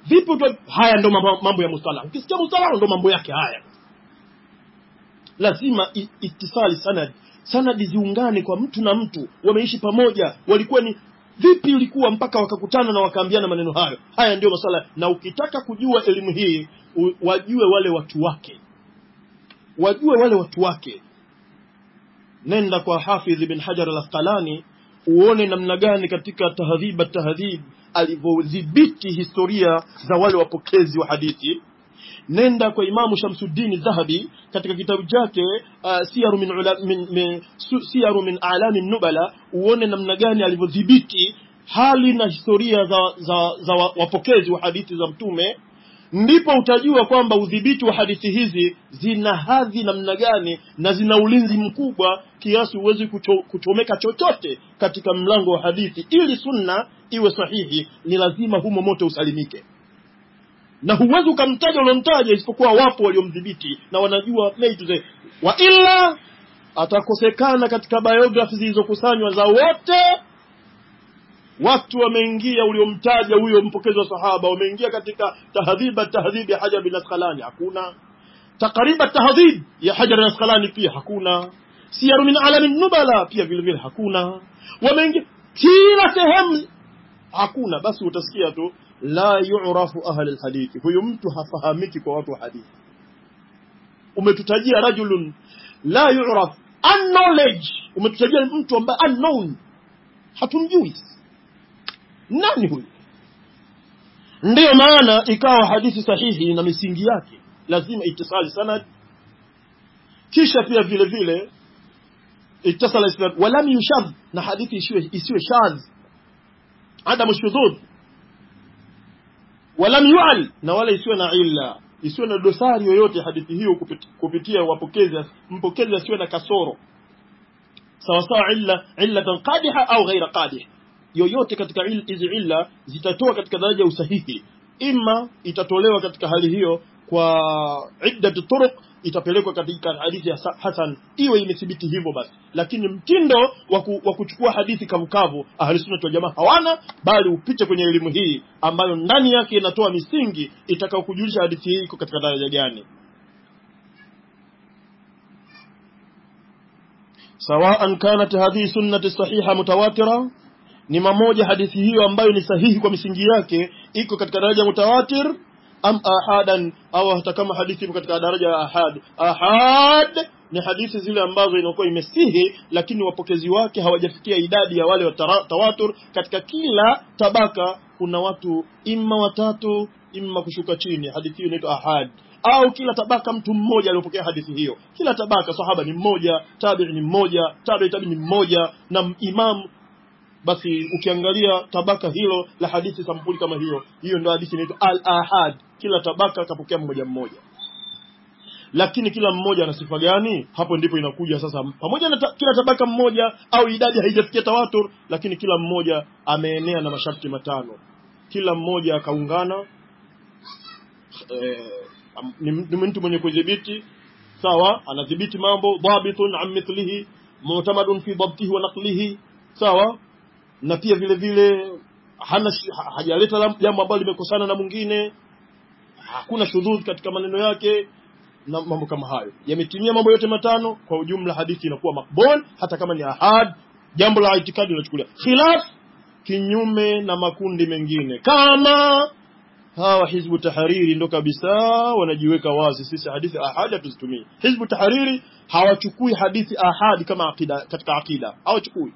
vipi utoe haya ndo mambo, mambo ya mustalah ukisikia mustalah ndo mambo yake haya lazima i- itisali sanad sanadi ziungane kwa mtu na mtu wameishi pamoja walikuwa ni vipi ulikuwa mpaka wakakutana na wakaambiana maneno hayo haya ndio masala na ukitaka kujua elimu hii u- wajue wale watu wake wajue wale watu wake nenda kwa hafidh ibn hajar al-asqalani uone namna gani katika tahdhib tahdhib alivyodhibiti historia za wale wapokezi wa hadithi nenda kwa imamu shamsuddin dhahabi katika kitabu chake uh, siyaru min, ula, min, min su, siyaru min alami nubala uone namna gani alivyodhibiti hali na historia za, za, za wa- wapokezi wa hadithi za mtume ndipo utajua kwamba udhibiti wa hadithi hizi zina hadhi namna gani na zina ulinzi mkubwa kiasi huwezi kucho, kuchomeka chochote katika mlango wa hadithi ili sunna iwe sahihi ni lazima humo moto usalimike na huwezi ukamtaja uliomtaja isipokuwa wapo waliomdhibiti na wanajua A to Z. wa illa atakosekana katika biography zilizokusanywa za wote watu wameingia uliomtaja huyo mpokezi wa sahaba wameingia katika tahdhiba tahdhib ya hajar bin asqalani hakuna takriba tahdhib ya hajar bin asqalani pia hakuna siyaru min alami nubala pia vile vile hakuna wameingia kila sehemu hakuna basi utasikia tu la yu'rafu ahli alhadithi huyu mtu hafahamiki kwa watu wa hadithi umetutajia rajulun la yu'raf unknowledge umetutajia mtu ambaye unknown hatumjui nani huyu ndiyo maana ikawa hadithi sahihi na misingi yake lazima itisali sanad kisha pia vile vile ittasala isnad walam yushadh na hadithi isiwe isiwe shadh adamu shudhudh walam yu'al na wala isiwe na illa isiwe na dosari yoyote hadithi hiyo kupit, kupitia wapokezi mpokezi asiwe na kasoro sawa sawa illa illatan qadiha au ghaira qadih yoyote katika il- hizi illa zitatoa katika daraja ya usahihi ima itatolewa katika hali hiyo kwa iddatu turuq itapelekwa katika hadithi ya sa- hasan iwe imethibiti hivyo basi lakini mtindo wa ku- wa kuchukua hadithi kavukavu ahli sunna wal jamaa hawana bali upite kwenye elimu hii ambayo ndani yake inatoa misingi itakayokujulisha hadithi hii iko katika daraja gani sawaan kanat hadhihi sunnati sahiha mutawatira ni mamoja hadithi hiyo ambayo ni sahihi kwa misingi yake iko katika daraja mutawatir am ahadan au hata kama hadithi ipo katika daraja ya ahad ahad ni hadithi zile ambazo inakuwa imesihi lakini wapokezi wake hawajafikia idadi ya wale wa tara- tawatur katika kila tabaka kuna watu imma watatu imma kushuka chini hadithi hiyo inaitwa ahad au kila tabaka mtu mmoja aliyopokea hadithi hiyo kila tabaka sahaba ni mmoja tabi'i ni mmoja tabi'i tabi'i ni mmoja na imam basi ukiangalia tabaka hilo la hadithi sampuli kama hiyo hiyo ndio hadithi inaitwa al ahad kila tabaka kapokea mmoja mmoja lakini kila mmoja ana sifa gani hapo ndipo inakuja sasa pamoja na ta, kila tabaka mmoja au idadi haijafikia tawatur lakini kila mmoja ameenea na masharti matano kila mmoja akaungana eh, am- ni, ni mtu mwenye kudhibiti sawa anadhibiti mambo dhabitun an mithlihi mu'tamadun fi dhabtihi wa naqlihi sawa na pia vile vile hana shi- ha- hajaleta lam- jambo ambalo limekosana na mwingine hakuna shudhudh katika maneno yake na mambo kama hayo yametimia mambo yote matano kwa ujumla hadithi inakuwa makbul hata kama ni ahad jambo la itikadi linachukulia khilaf kinyume na makundi mengine kama hawa hizbu tahariri ndo kabisa wanajiweka wazi sisi hadithi ahadi hatuzitumii hizbu tahariri hawachukui hadithi ahadi kama akida katika akida hawachukui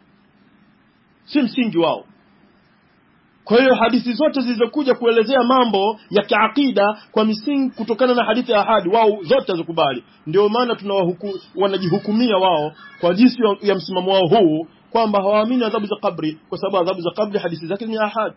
si msingi wao kwa hiyo hadithi zote zilizokuja kuelezea mambo ya kiakida kwa misingi kutokana na hadithi ya ahadi wao zote hazikubali ndio maana tunawahuku wanajihukumia wao kwa jinsi ya, ya msimamo wao huu kwamba hawaamini adhabu za kabri kwa sababu adhabu za kabri hadithi zake ni ahad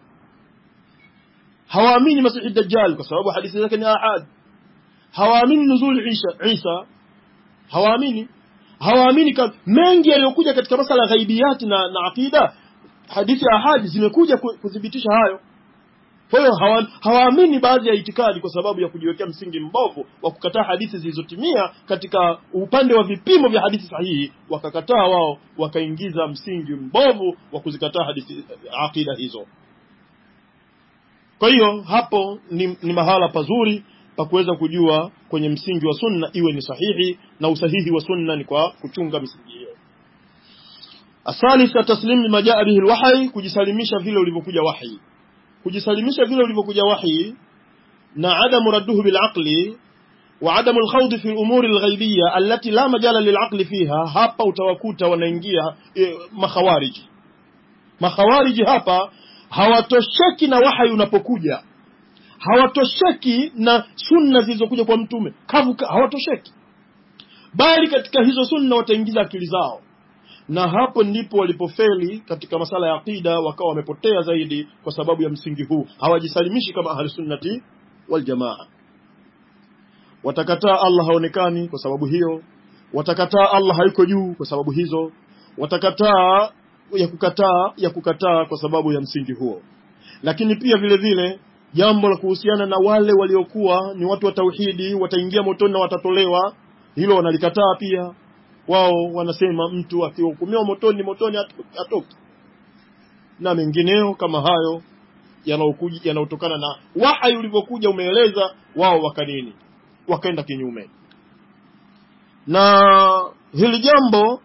hawaamini masihi dajjal kwa sababu hadithi zake ni ahad hawaamini nuzul Isa Isa hawaamini hawaamini ka mengi yaliyokuja katika masala ya ghaibiyati na, na aqida hadithi ya ahadi zimekuja ku- kuthibitisha hayo kwa hiyo hawa- hawaamini baadhi ya itikadi kwa sababu ya kujiwekea msingi mbovu wa kukataa hadithi zilizotimia katika upande wa vipimo vya hadithi sahihi wakakataa wao wakaingiza msingi mbovu wa kuzikataa hadithi aqida hizo kwa hiyo hapo ni, ni mahala pazuri pa kuweza kujua kwenye msingi wa sunna iwe ni sahihi na usahihi wa sunna ni kwa kuchunga misingi hiyo athalitha taslim lima jaa bihi alwahyi kujisalimisha vile ulivyokuja wahi kujisalimisha vile ulivyokuja wahi na adamu radduhu bilaqli wa adamu alkhawd fi al-umuri al-ghaybiyya allati la majala lilaqli fiha hapa utawakuta wanaingia e, makhawariji makhawariji hapa hawatosheki na wahyi unapokuja hawatosheki na sunna zilizokuja kwa mtume kavu hawatosheki bali katika hizo sunna wataingiza akili zao na hapo ndipo walipofeli katika masala ya aqida wakawa wamepotea zaidi kwa sababu ya msingi huu hawajisalimishi kama ahli sunnati wal jamaa watakataa Allah haonekani kwa sababu hiyo watakataa Allah hayuko juu kwa sababu hizo watakataa ya kukataa ya kukataa kwa sababu ya msingi huo lakini pia vile vile jambo la kuhusiana na wale waliokuwa ni watu wa tauhidi wataingia motoni na watatolewa hilo wanalikataa pia wao wanasema mtu akihukumiwa motoni motoni atoki na mengineo kama hayo yanayokuja yanayotokana na wahai ulivyokuja umeeleza wao wakanini wakaenda kinyume na hili jambo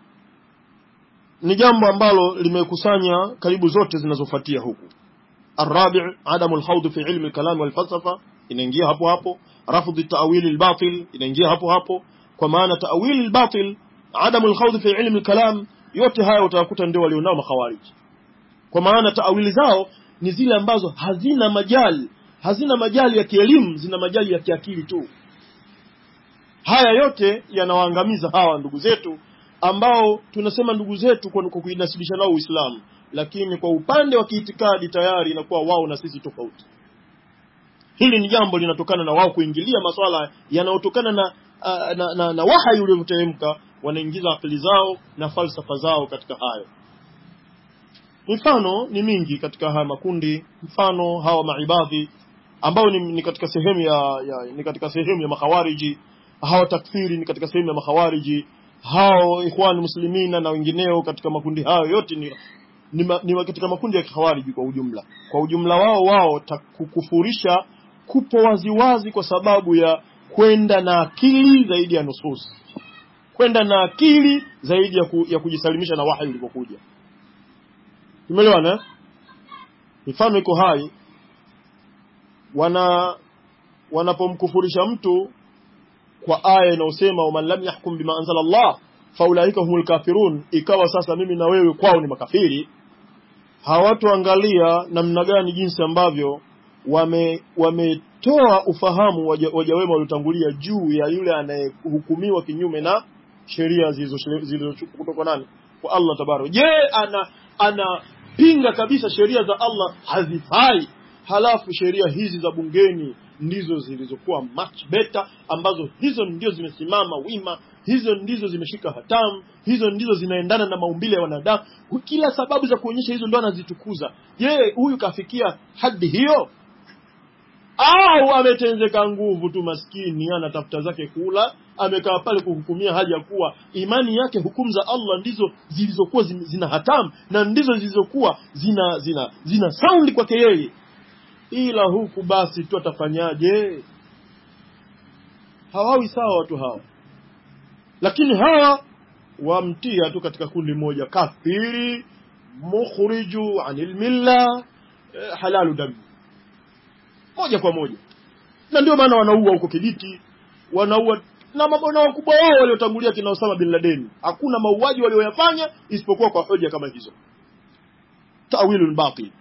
ni jambo ambalo limekusanya karibu zote zinazofuatia huku الرابع عدم الخوض في علم الكلام والفلسفة inaingia hapo hapo رفض التأويل الباطل inaingia hapo hapo kwa maana ta'wil al-batil adamu al-khawd fi ilm al-kalam yote haya utakuta ndio walionao makhawarij kwa maana ta'wili zao ni zile ambazo hazina majali hazina majali ya kielimu zina majali ya kiakili tu haya yote yanawaangamiza hawa ndugu zetu ambao tunasema ndugu zetu kwa kuinasibisha nao Uislamu lakini kwa upande wa kiitikadi tayari inakuwa wao na sisi tofauti hili ni jambo linatokana na wao kuingilia maswala yanayotokana na Uh, na, na, na wahai ulioteremka wanaingiza akili zao na falsafa zao katika hayo mifano ni mingi katika haya makundi mfano hawa maibadhi ambao ni, ni katika sehemu ya, ya ni katika sehemu ya makhawariji hawa takfiri ni katika sehemu ya makhawariji hao ikhwan muslimina na wengineo katika makundi hayo yote ni, ni, ma, ni katika makundi ya khawariji kwa ujumla kwa ujumla wao wao kukufurisha kupo waziwazi kwa sababu ya kwenda na akili zaidi ya nusus kwenda na akili zaidi ya, ku, ya kujisalimisha na wahi ulivyokuja tumeelewana mifano iko hai wana wanapomkufurisha mtu kwa aya inayosema waman lam yahkum bima anzala Allah faulaika humul kafirun ikawa sasa mimi na wewe kwao ni makafiri hawatoangalia namna gani jinsi ambavyo wame wametoa ufahamu waja wema waliotangulia juu ya yule anayehukumiwa kinyume na sheria zilizochukua kutoka nani kwa Allah tabaraka je ana anapinga kabisa sheria za Allah hazifai halafu sheria hizi za bungeni ndizo zilizokuwa much better ambazo hizo ndio zimesimama wima hizo ndizo zimeshika hatamu hizo ndizo zinaendana na maumbile ya wanadamu kila sababu za kuonyesha hizo ndo anazitukuza je huyu kafikia hadi hiyo au ametenzeka nguvu tu maskini anatafuta zake kula amekaa pale kuhukumia hali ya kuwa imani yake hukumu za Allah ndizo zilizokuwa zina hatamu na ndizo zilizokuwa zina zina zina sound kwake yeye ila huku basi tu atafanyaje hawawi sawa watu hawa lakini hawa wamtia tu katika kundi moja kafiri mukhriju anil milla eh, halalu damu moja kwa moja na ndio maana wanaua huko Kibiti wanaua na mabwana wakubwa wao waliotangulia kina Osama bin Laden hakuna mauaji walioyafanya isipokuwa kwa hoja kama hizo tawilul batil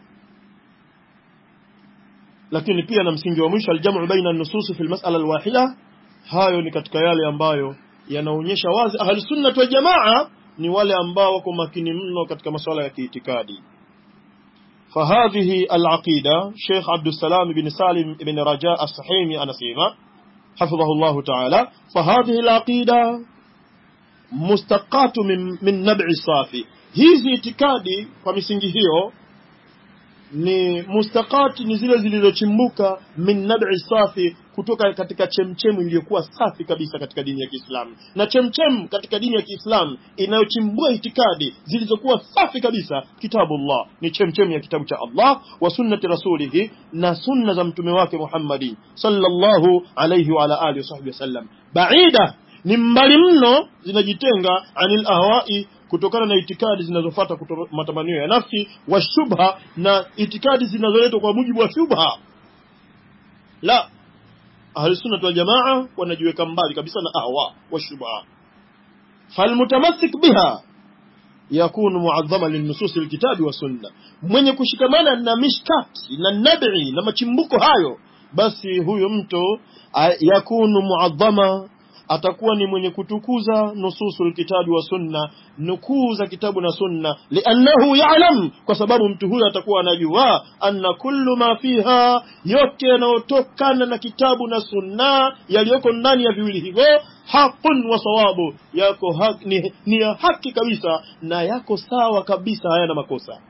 lakini pia na msingi wa mwisho aljamu baina an-nusus fi al-mas'ala al-wahida hayo ni katika yale ambayo yanaonyesha wazi ahli sunna wa jamaa ni wale ambao wako makini mno katika masuala ya kiitikadi فهذه العقيدة شيخ عبد السلام بن سالم بن رجاء الصحيمي أنا سيما حفظه الله تعالى فهذه العقيدة مستقاة من, من نبع الصافي hizi itikadi kwa misingi hiyo ni mustakati ni zile zilizochimbuka min nab'i safi kutoka katika chemchemu iliyokuwa safi kabisa katika dini ya Kiislamu na chemchemu katika dini ya Kiislamu inayochimbua itikadi zilizokuwa safi kabisa kitabullah ni chemchemu ya kitabu cha Allah wa sunnati rasulihi na sunna za mtume wake Muhammadi sallallahu alayhi wa ala alihi wasahbihi wasallam baida ni mbali mno zinajitenga anil ahwai kutokana na itikadi zinazofuata matamanio ya nafsi wa shubha na itikadi zinazoletwa kwa mujibu wa shubha la ahlusunnah wal jamaa wanajiweka mbali kabisa na ahwa wa shubha falmutamassik biha yakunu muadhama linnusus alkitabi wa sunna mwenye kushikamana na mishkati na nabi na machimbuko hayo basi huyo mtu yakunu muadhama atakuwa ni mwenye kutukuza nususul kitabi wa sunna nukuu za kitabu na sunna liannahu ya'lam kwa sababu mtu huyo atakuwa anajua anna kullu ma fiha yote yanayotokana na kitabu na sunna yaliyoko ndani ya viwili hivyo haqun wa sawabu yako haki, ni, ni ya haki kabisa na yako sawa kabisa hayana makosa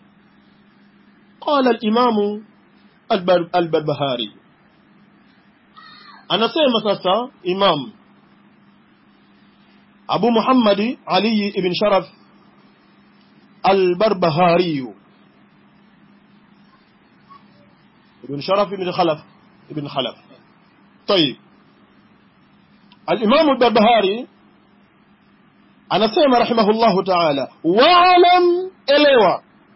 qala al-imamu al-barbahari anasema sasa imam أبو محمد علي بن شرف البربهاري ابن شرف بن خلف ابن خلف طيب الإمام البربهاري أنا سيما رحمه الله تعالى واعلم إليوا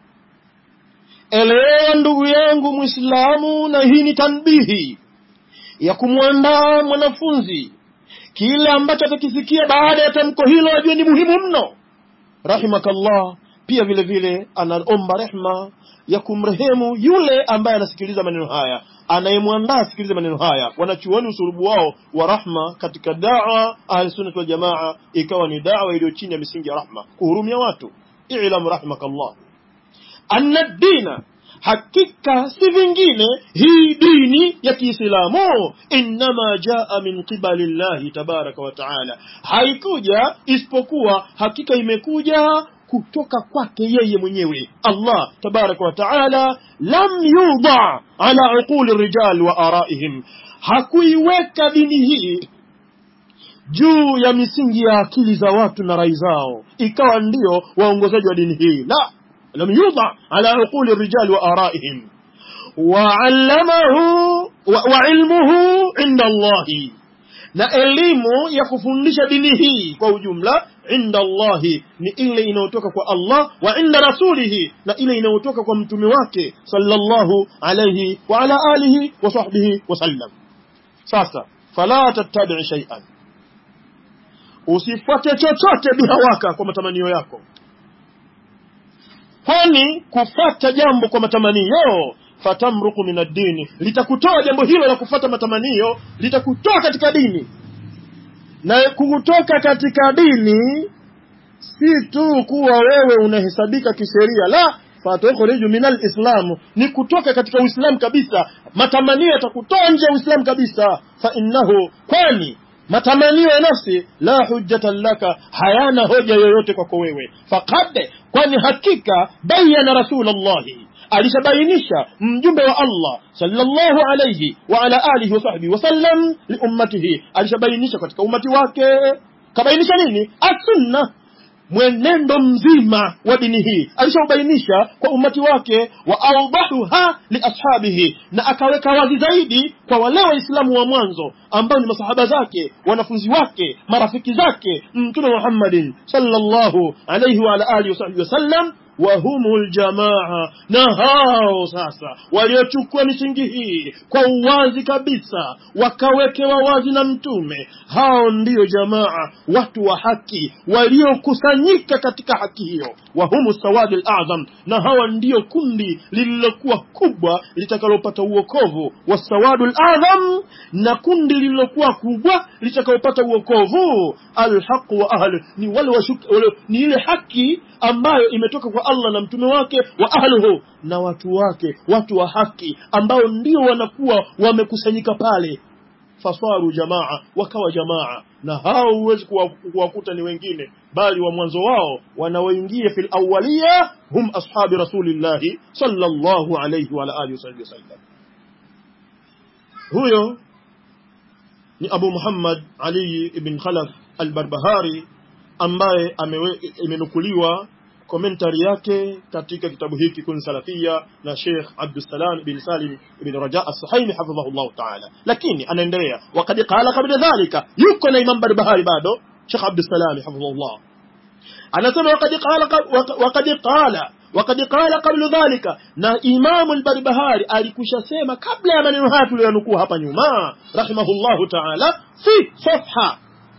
elewa ndugu yangu mwislamu na hii ni tanbihi ya kumwandaa mwanafunzi kile ambacho atakisikia baada ya tamko hilo ajue ni muhimu mno rahimakallah pia vile vile anaomba rehma ya kumrehemu yule ambaye anasikiliza maneno haya anayemwandaa asikilize maneno haya wanachuoni usurubu wao wa rahma katika dawa ahlusunnati waljamaa ikawa ni dawa iliyo chini ya misingi ya rahma kuhurumia watu ilamu rahimakallah anna dina hakika si vingine hii dini ya Kiislamu innama jaa min qibali llahi tabaraka wa taala, haikuja isipokuwa hakika imekuja kutoka kwake yeye mwenyewe Allah tabaraka wa taala. Lam yudha ala uquli rijal wa araihim, hakuiweka dini hii juu ya misingi ya akili za watu na rai zao ikawa ndio waongozaji wa dini hii la لم يوضع على عقول الرجال وآرائهم وعلمه وعلمه عند الله na elimu ya kufundisha dini hii kwa ujumla inda Allahi ni ile inayotoka kwa Allah wa inda rasulihi na ile inayotoka kwa mtume wake sallallahu alayhi wa ala alihi wa sahbihi wasallam. Sasa fala tattabi shay'an, usifuate chochote bihawaka kwa matamanio yako kwani kufata jambo kwa matamanio fatamruku min ad-dini, litakutoa jambo hilo la kufata matamanio litakutoa katika dini. Na kukutoka katika dini si tu kuwa wewe unahesabika kisheria, la fatukhriju min al-islam, ni kutoka katika Uislamu kabisa. Matamanio yatakutoa nje ya Uislamu kabisa, fa innahu, kwani matamanio ya nafsi la hujjata laka, hayana hoja yoyote kwako wewe. Faqad, kwani hakika bayana rasulullahi alishabainisha mjumbe wa Allah sallallahu alayhi wa ala alihi wa sahbihi wasallam liummatihi, alishabainisha katika umati wake. Kabainisha nini? Asunna, mwenendo mzima wa dini hii alishaubainisha kwa umati wake, wa awdahuha liashabihi, na akaweka wazi zaidi kwa wale waislamu wa mwanzo ambao ni masahaba zake, wanafunzi wake, marafiki zake Mtume Muhammadin sallallahu alayhi wa ala alihi wasahbihi wasallam wahumul jamaa, na hao sasa waliochukua misingi hii kwa uwazi kabisa, wakawekewa wazi na Mtume, hao ndiyo jamaa, watu wa haki waliokusanyika katika haki hiyo. Wahumu sawadi al-azam, na hawa ndiyo kundi lililokuwa kubwa litakalopata uokovu. Wasawadu al-azam, na kundi lililokuwa kubwa litakalopata uokovu. Alhaqu wa ahli, ni wale washuki, wale, ni ile haki ambayo imetoka kwa Allah na mtume wake wa ahluhu na watu wake, watu wa haki ambao ndio wanakuwa wamekusanyika pale, fasaru jamaa, wakawa jamaa. Na hao huwezi kuwakuta ni wengine, bali wa mwanzo wao wanaoingia fil awwaliya hum ashabi rasulillahi sallallahu alayhi wa alihi wasallam. Huyo ni Abu Muhammad Ali ibn Khalaf al-Barbahari ambaye imenukuliwa komentari yake katika kitabu hiki kun salafia na Sheikh Abdussalam bin Salim ibn Raja as-Suhaimi hafidhahullah ta'ala lakini anaendelea waqad qala qabla dhalika yuko na Imam Barbahari bado Sheikh Abdussalam hafidhahullah anasema waqad qala waqad qala وقد قال قبل ذلك na Imam al-Barbahari alikusha sema kabla ya maneno haya tuliyonukuu hapa nyuma rahimahullahu ta'ala fi safha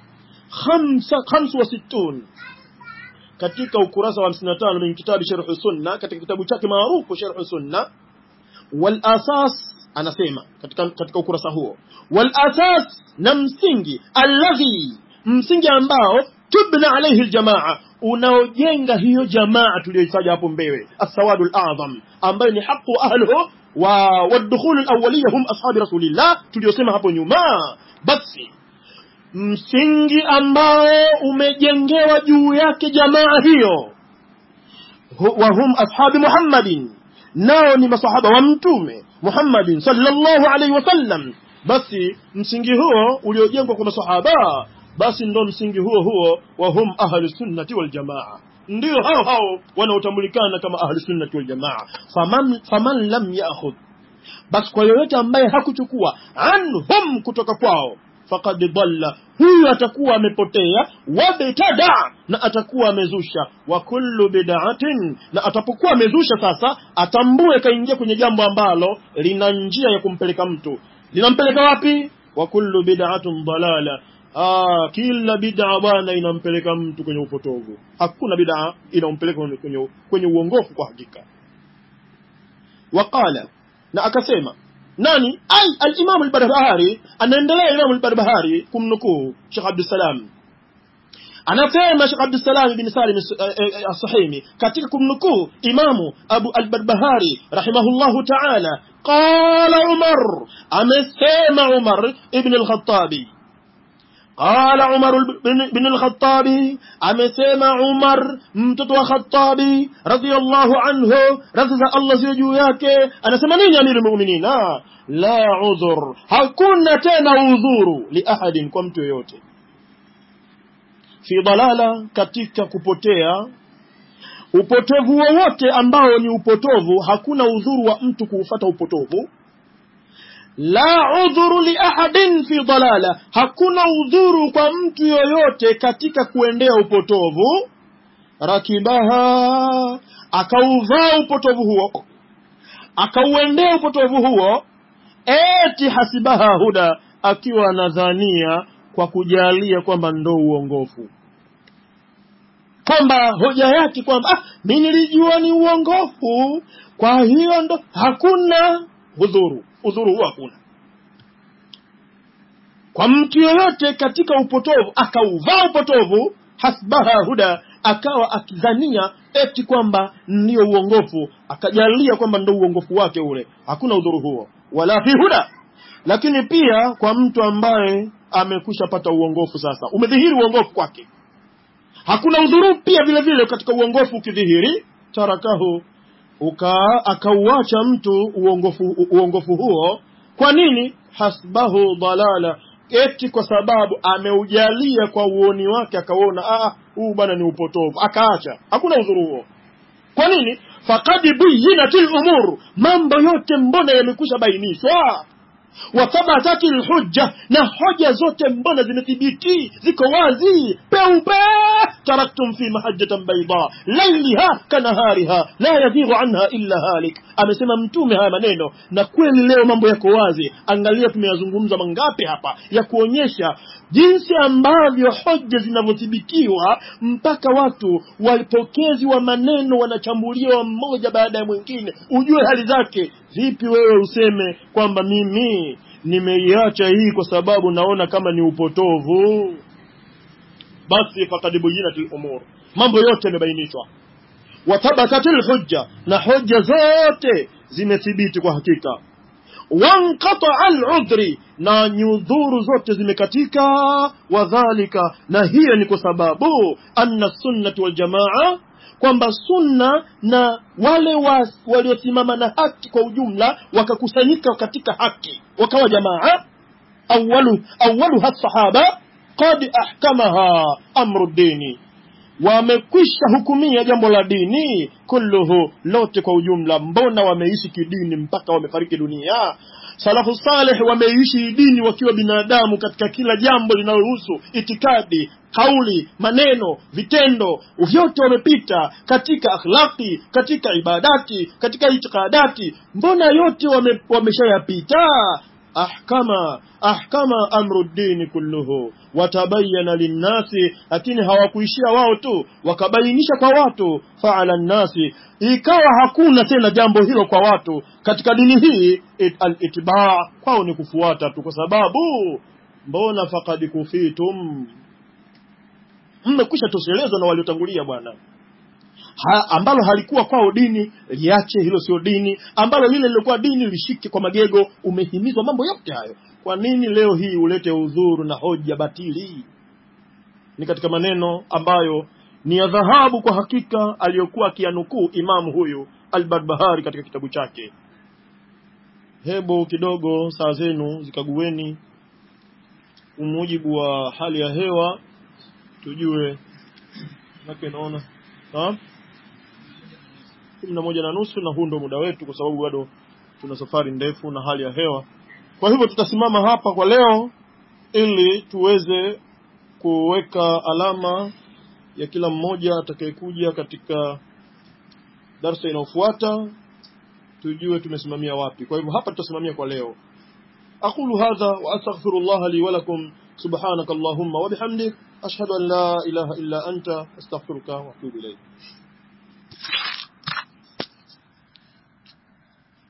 65 katika ukurasa wa 55 min kitabu Sharh Sunna katika kitabu chake maarufu Sharh Sunna wal asas anasema katika katika ukurasa huo wal asas na msingi alladhi msingi ambao tubna alayhi aljamaa unaojenga hiyo jamaa tuliyoitaja hapo mbele as-sawadul a'zam ambayo ni haqu ahlihi wa wadkhul al-awwaliyya hum ashabi rasulillah tuliyosema hapo nyuma basi msingi ambao umejengewa juu yake jamaa hiyo wa hum ashabi Muhammadin nao ni masahaba wa mtume Muhammadin sallallahu alaihi wasallam basi msingi huo uliojengwa kwa masahaba basi ndo msingi huo huo wa hum ahli sunnati wal jamaa ndio hao hao wanaotambulikana kama ahli sunnati wal jamaa faman, faman lam ya'khudh basi kwa yoyote ambaye hakuchukua anhum kutoka kwao faqad dhalla huyu atakuwa amepotea wabtada na atakuwa amezusha wa kullu bid'atin na atapokuwa amezusha sasa atambue kaingia kwenye jambo ambalo lina njia ya kumpeleka mtu linampeleka wapi wa kullu bid'atun dalala Ah, kila bid'a bwana inampeleka mtu kwenye upotovu. Hakuna bid'a inampeleka kwenye, kwenye, kwenye uongofu kwa hakika. Waqala na akasema nani? Ai al-Imam al-Barbahari anaendelea Imam al-Barbahari kumnukuu Sheikh Abdul Salam. Anasema Sheikh Abdul Salam bin Salim as-Sahimi katika kumnukuu Imamu Abu al-Barbahari rahimahullahu ta'ala qala Umar amesema Umar ibn al-Khattabi قال عمر بن الخطاب amesema Umar mtoto wa Khattabi radhiyallahu anhu radhi za Allah ziwe juu yake anasema nini amiru mu'minin la udhur hakuna tena udhuru li ahadin kwa mtu yoyote fi dalala katika kupotea upotovu wowote ambao ni upotovu hakuna udhuru wa mtu kuufata upotovu la udhuru li ahadin fi dalala hakuna udhuru kwa mtu yoyote katika kuendea upotovu rakibaha akauvaa upotovu huo akauendea upotovu huo eti hasibaha huda akiwa anadhania kwa kujalia kwamba ndo uongofu kwamba hoja yake kwamba ah, mi nilijua ni uongofu kwa hiyo ndo hakuna udhuru udhuru huo hakuna kwa mtu yoyote katika upotovu akauvaa upotovu hasbaha huda akawa akidhania eti kwamba ndio uongofu akajalia kwamba ndio uongofu wake ule hakuna udhuru huo wala fi huda lakini pia kwa mtu ambaye amekwisha pata uongofu sasa umedhihiri uongofu kwake hakuna udhuru pia vile vile katika uongofu ukidhihiri tarakahu uka akauacha mtu uongofu, uongofu huo kwa nini hasbahu dalala eti kwa sababu ameujalia kwa uoni wake akaona ah huu bwana ni upotovu akaacha hakuna udhuru huo kwa nini faqad buyinatil umur mambo yote mbona yamekwisha bainishwa wathabatati lhujja na hoja zote mbona zimethibiti ziko wazi peupe taraktum fi mahajjatan baida lailiha kanahariha la yadhighu anha illa halik amesema mtume haya maneno na kweli leo mambo yako wazi angalia tumeyazungumza mangapi hapa ya kuonyesha jinsi ambavyo hoja zinavyothibitiwa mpaka watu wapokezi wa maneno wanachambuliwa mmoja baada ya mwingine ujue hali zake vipi wewe useme kwamba mimi nimeiacha hii kwa sababu naona kama ni upotovu basi fakad buyinatil umur mambo yote yamebainishwa wathabatatil hujja na hoja zote zimethibiti kwa hakika wanqataa aludhri na nyudhuru zote zimekatika wadhalika na hiyo ni kwa sababu anna sunnati waljamaa kwamba sunna na wale wa, waliosimama na haki kwa ujumla wakakusanyika katika haki wakawa jamaa awalu awaluha sahaba qad ahkamaha amru dini wamekwisha hukumia jambo la dini kulluhu lote kwa ujumla mbona wameishi kidini mpaka wamefariki dunia salafu saleh wameishi dini wakiwa binadamu katika kila jambo linalohusu itikadi kauli maneno vitendo vyote wamepita katika akhlaqi katika ibadati katika itikadati mbona yote wame, wameshayapita ahkama ahkama amru dini kulluhu watabayana linnasi lakini hawakuishia wao tu wakabainisha kwa watu faala nnasi ikawa hakuna tena jambo hilo kwa watu katika dini hii it, alitibaa kwao ni kufuata tu kwa sababu mbona fakad kufitum mmekwisha toshelezwa na waliotangulia bwana ha, ambalo halikuwa kwao dini liache hilo sio dini ambalo lile lilikuwa dini lishike kwa magego umehimizwa mambo yote hayo kwa nini leo hii ulete udhuru na hoja batili ni katika maneno ambayo ni ya dhahabu kwa hakika aliyokuwa akiyanukuu imamu huyu albarbahari katika kitabu chake hebu kidogo saa zenu zikagueni umujibu wa hali ya hewa tujue nake naona kumi na moja na nusu na huu ndo muda wetu kwa sababu bado tuna safari ndefu na hali ya hewa kwa hivyo tutasimama hapa kwa leo ili tuweze kuweka alama ya kila mmoja atakayekuja katika darsa inayofuata tujue tumesimamia wapi kwa hivyo hapa tutasimamia kwa leo aqulu hadha wa astaghfirullah li wa lakum subhanaka allahumma wa bihamdik ashhadu an la ilaha illa anta astaghfiruka wa atubu ilayk